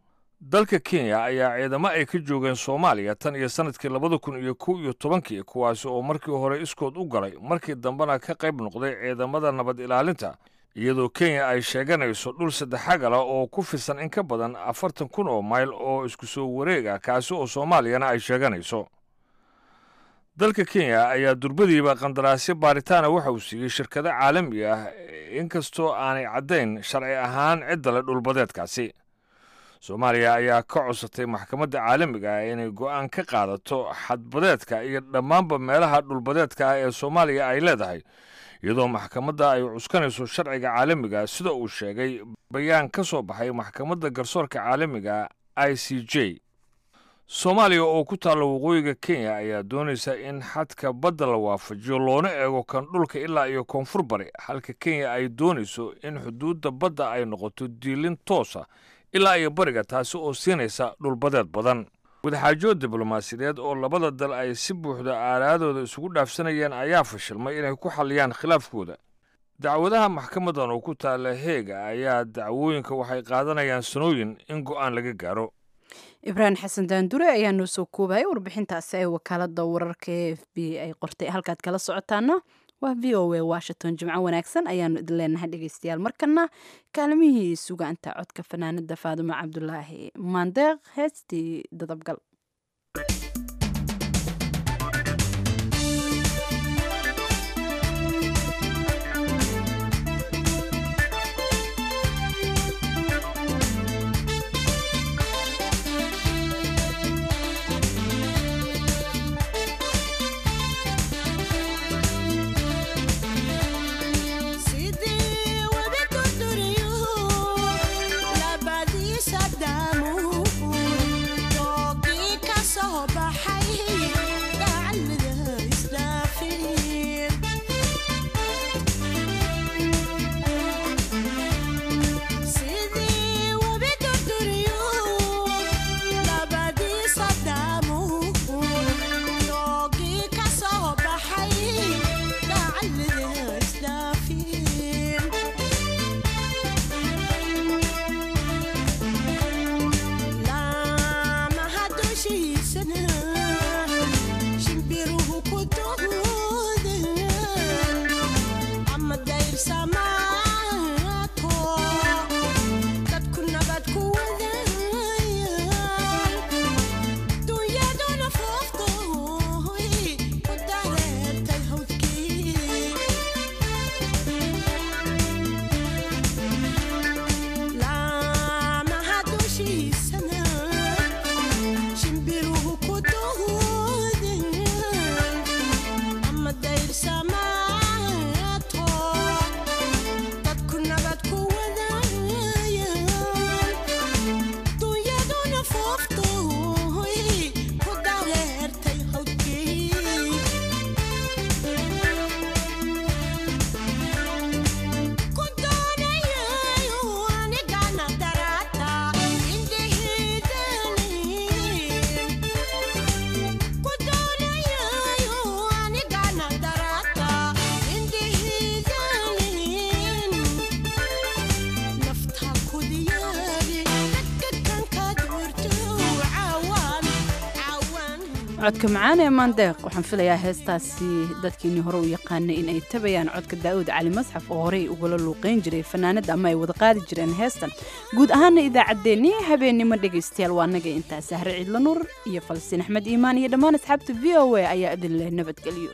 dalka kenya ayaa ciidamo ay ka joogeen soomaaliya tan iyo sannadkii labada kun iyo kow iyo tobankii kuwaasi oo markii hore iskood u galay markii dambena ka qayb noqday ciidamada nabad ilaalinta iyadoo kenya ay sheeganayso dhul saddexagala oo ku fisan in ka badan afartan kun oo mayl oo isku soo wareeg ah kaasi oo soomaaliyana ay sheeganayso dalka kenya ayaa durbadiiba qandaraasyo baaritaana waxa uu siiyey shirkado caalami ah inkastoo aanay caddayn sharci ahaan cidda le dhulbadeedkaasi soomaaliya ayaa ka codsatay maxkamadda caalamiga ah inay go'aan ka qaadato xadbadeedka iyo dhammaanba meelaha dhulbadeedka ah ee soomaaliya ay leedahay iyadoo maxkamadda ay cuskanayso sharciga caalamiga sida uu sheegay bayaan ka soo baxay maxkamadda garsoorka caalamiga i c j soomaaliya oo ku taalla waqooyiga kenya ayaa doonaysa in xadka badda la waafajiyo loona eego kan dhulka ilaa iyo koonfur bari halka kenya ay doonayso in xuduudda badda ay noqoto diilin toosa ilaa iyo bariga taasi oo siinaysa dhulbadeed badan wadaxaajood diblomaasiyadeed oo labada dal ay si buuxda aalaadooda isugu dhaafsanayeen ayaa fashilmay inay ku xalliyaan khilaafkooda dacwadaha maxkamadan oo ku taalla heega ayaa dacwooyinka waxay qaadanayaan sanooyin in go'aan laga gaaro ibraahim xasan daandure ayaa noo soo koobaya warbixintaasi ee wakaalada wararka e f b ay qortay halkaad kala socotaana waa v o a washington jimco wanaagsan ayaanu idin leenahay dhegeystayaal markana kaalmihii sugaanta codka fanaanada faadumo cabdulaahi maandeeq heestii dadabgal codka macaan ee maandeeq waxaan filayaa heestaasi dadkiinii hore u yaqaanay in ay tabayaan codka daa'uud cali masxaf oo horey ugala luuqayn jiray fanaanada ama ay wada qaadi jireen heestan guud ahaana idaacaddeenii habeennimo dhegaystayaal waa naga intaa sahre ciidla nuur iyo falsiin axmed iimaan iyo dhammaan asxaabta v o a ayaa idin leh nabadgelyo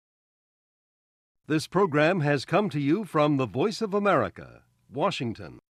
This program has come to you from the Voice of America, Washington.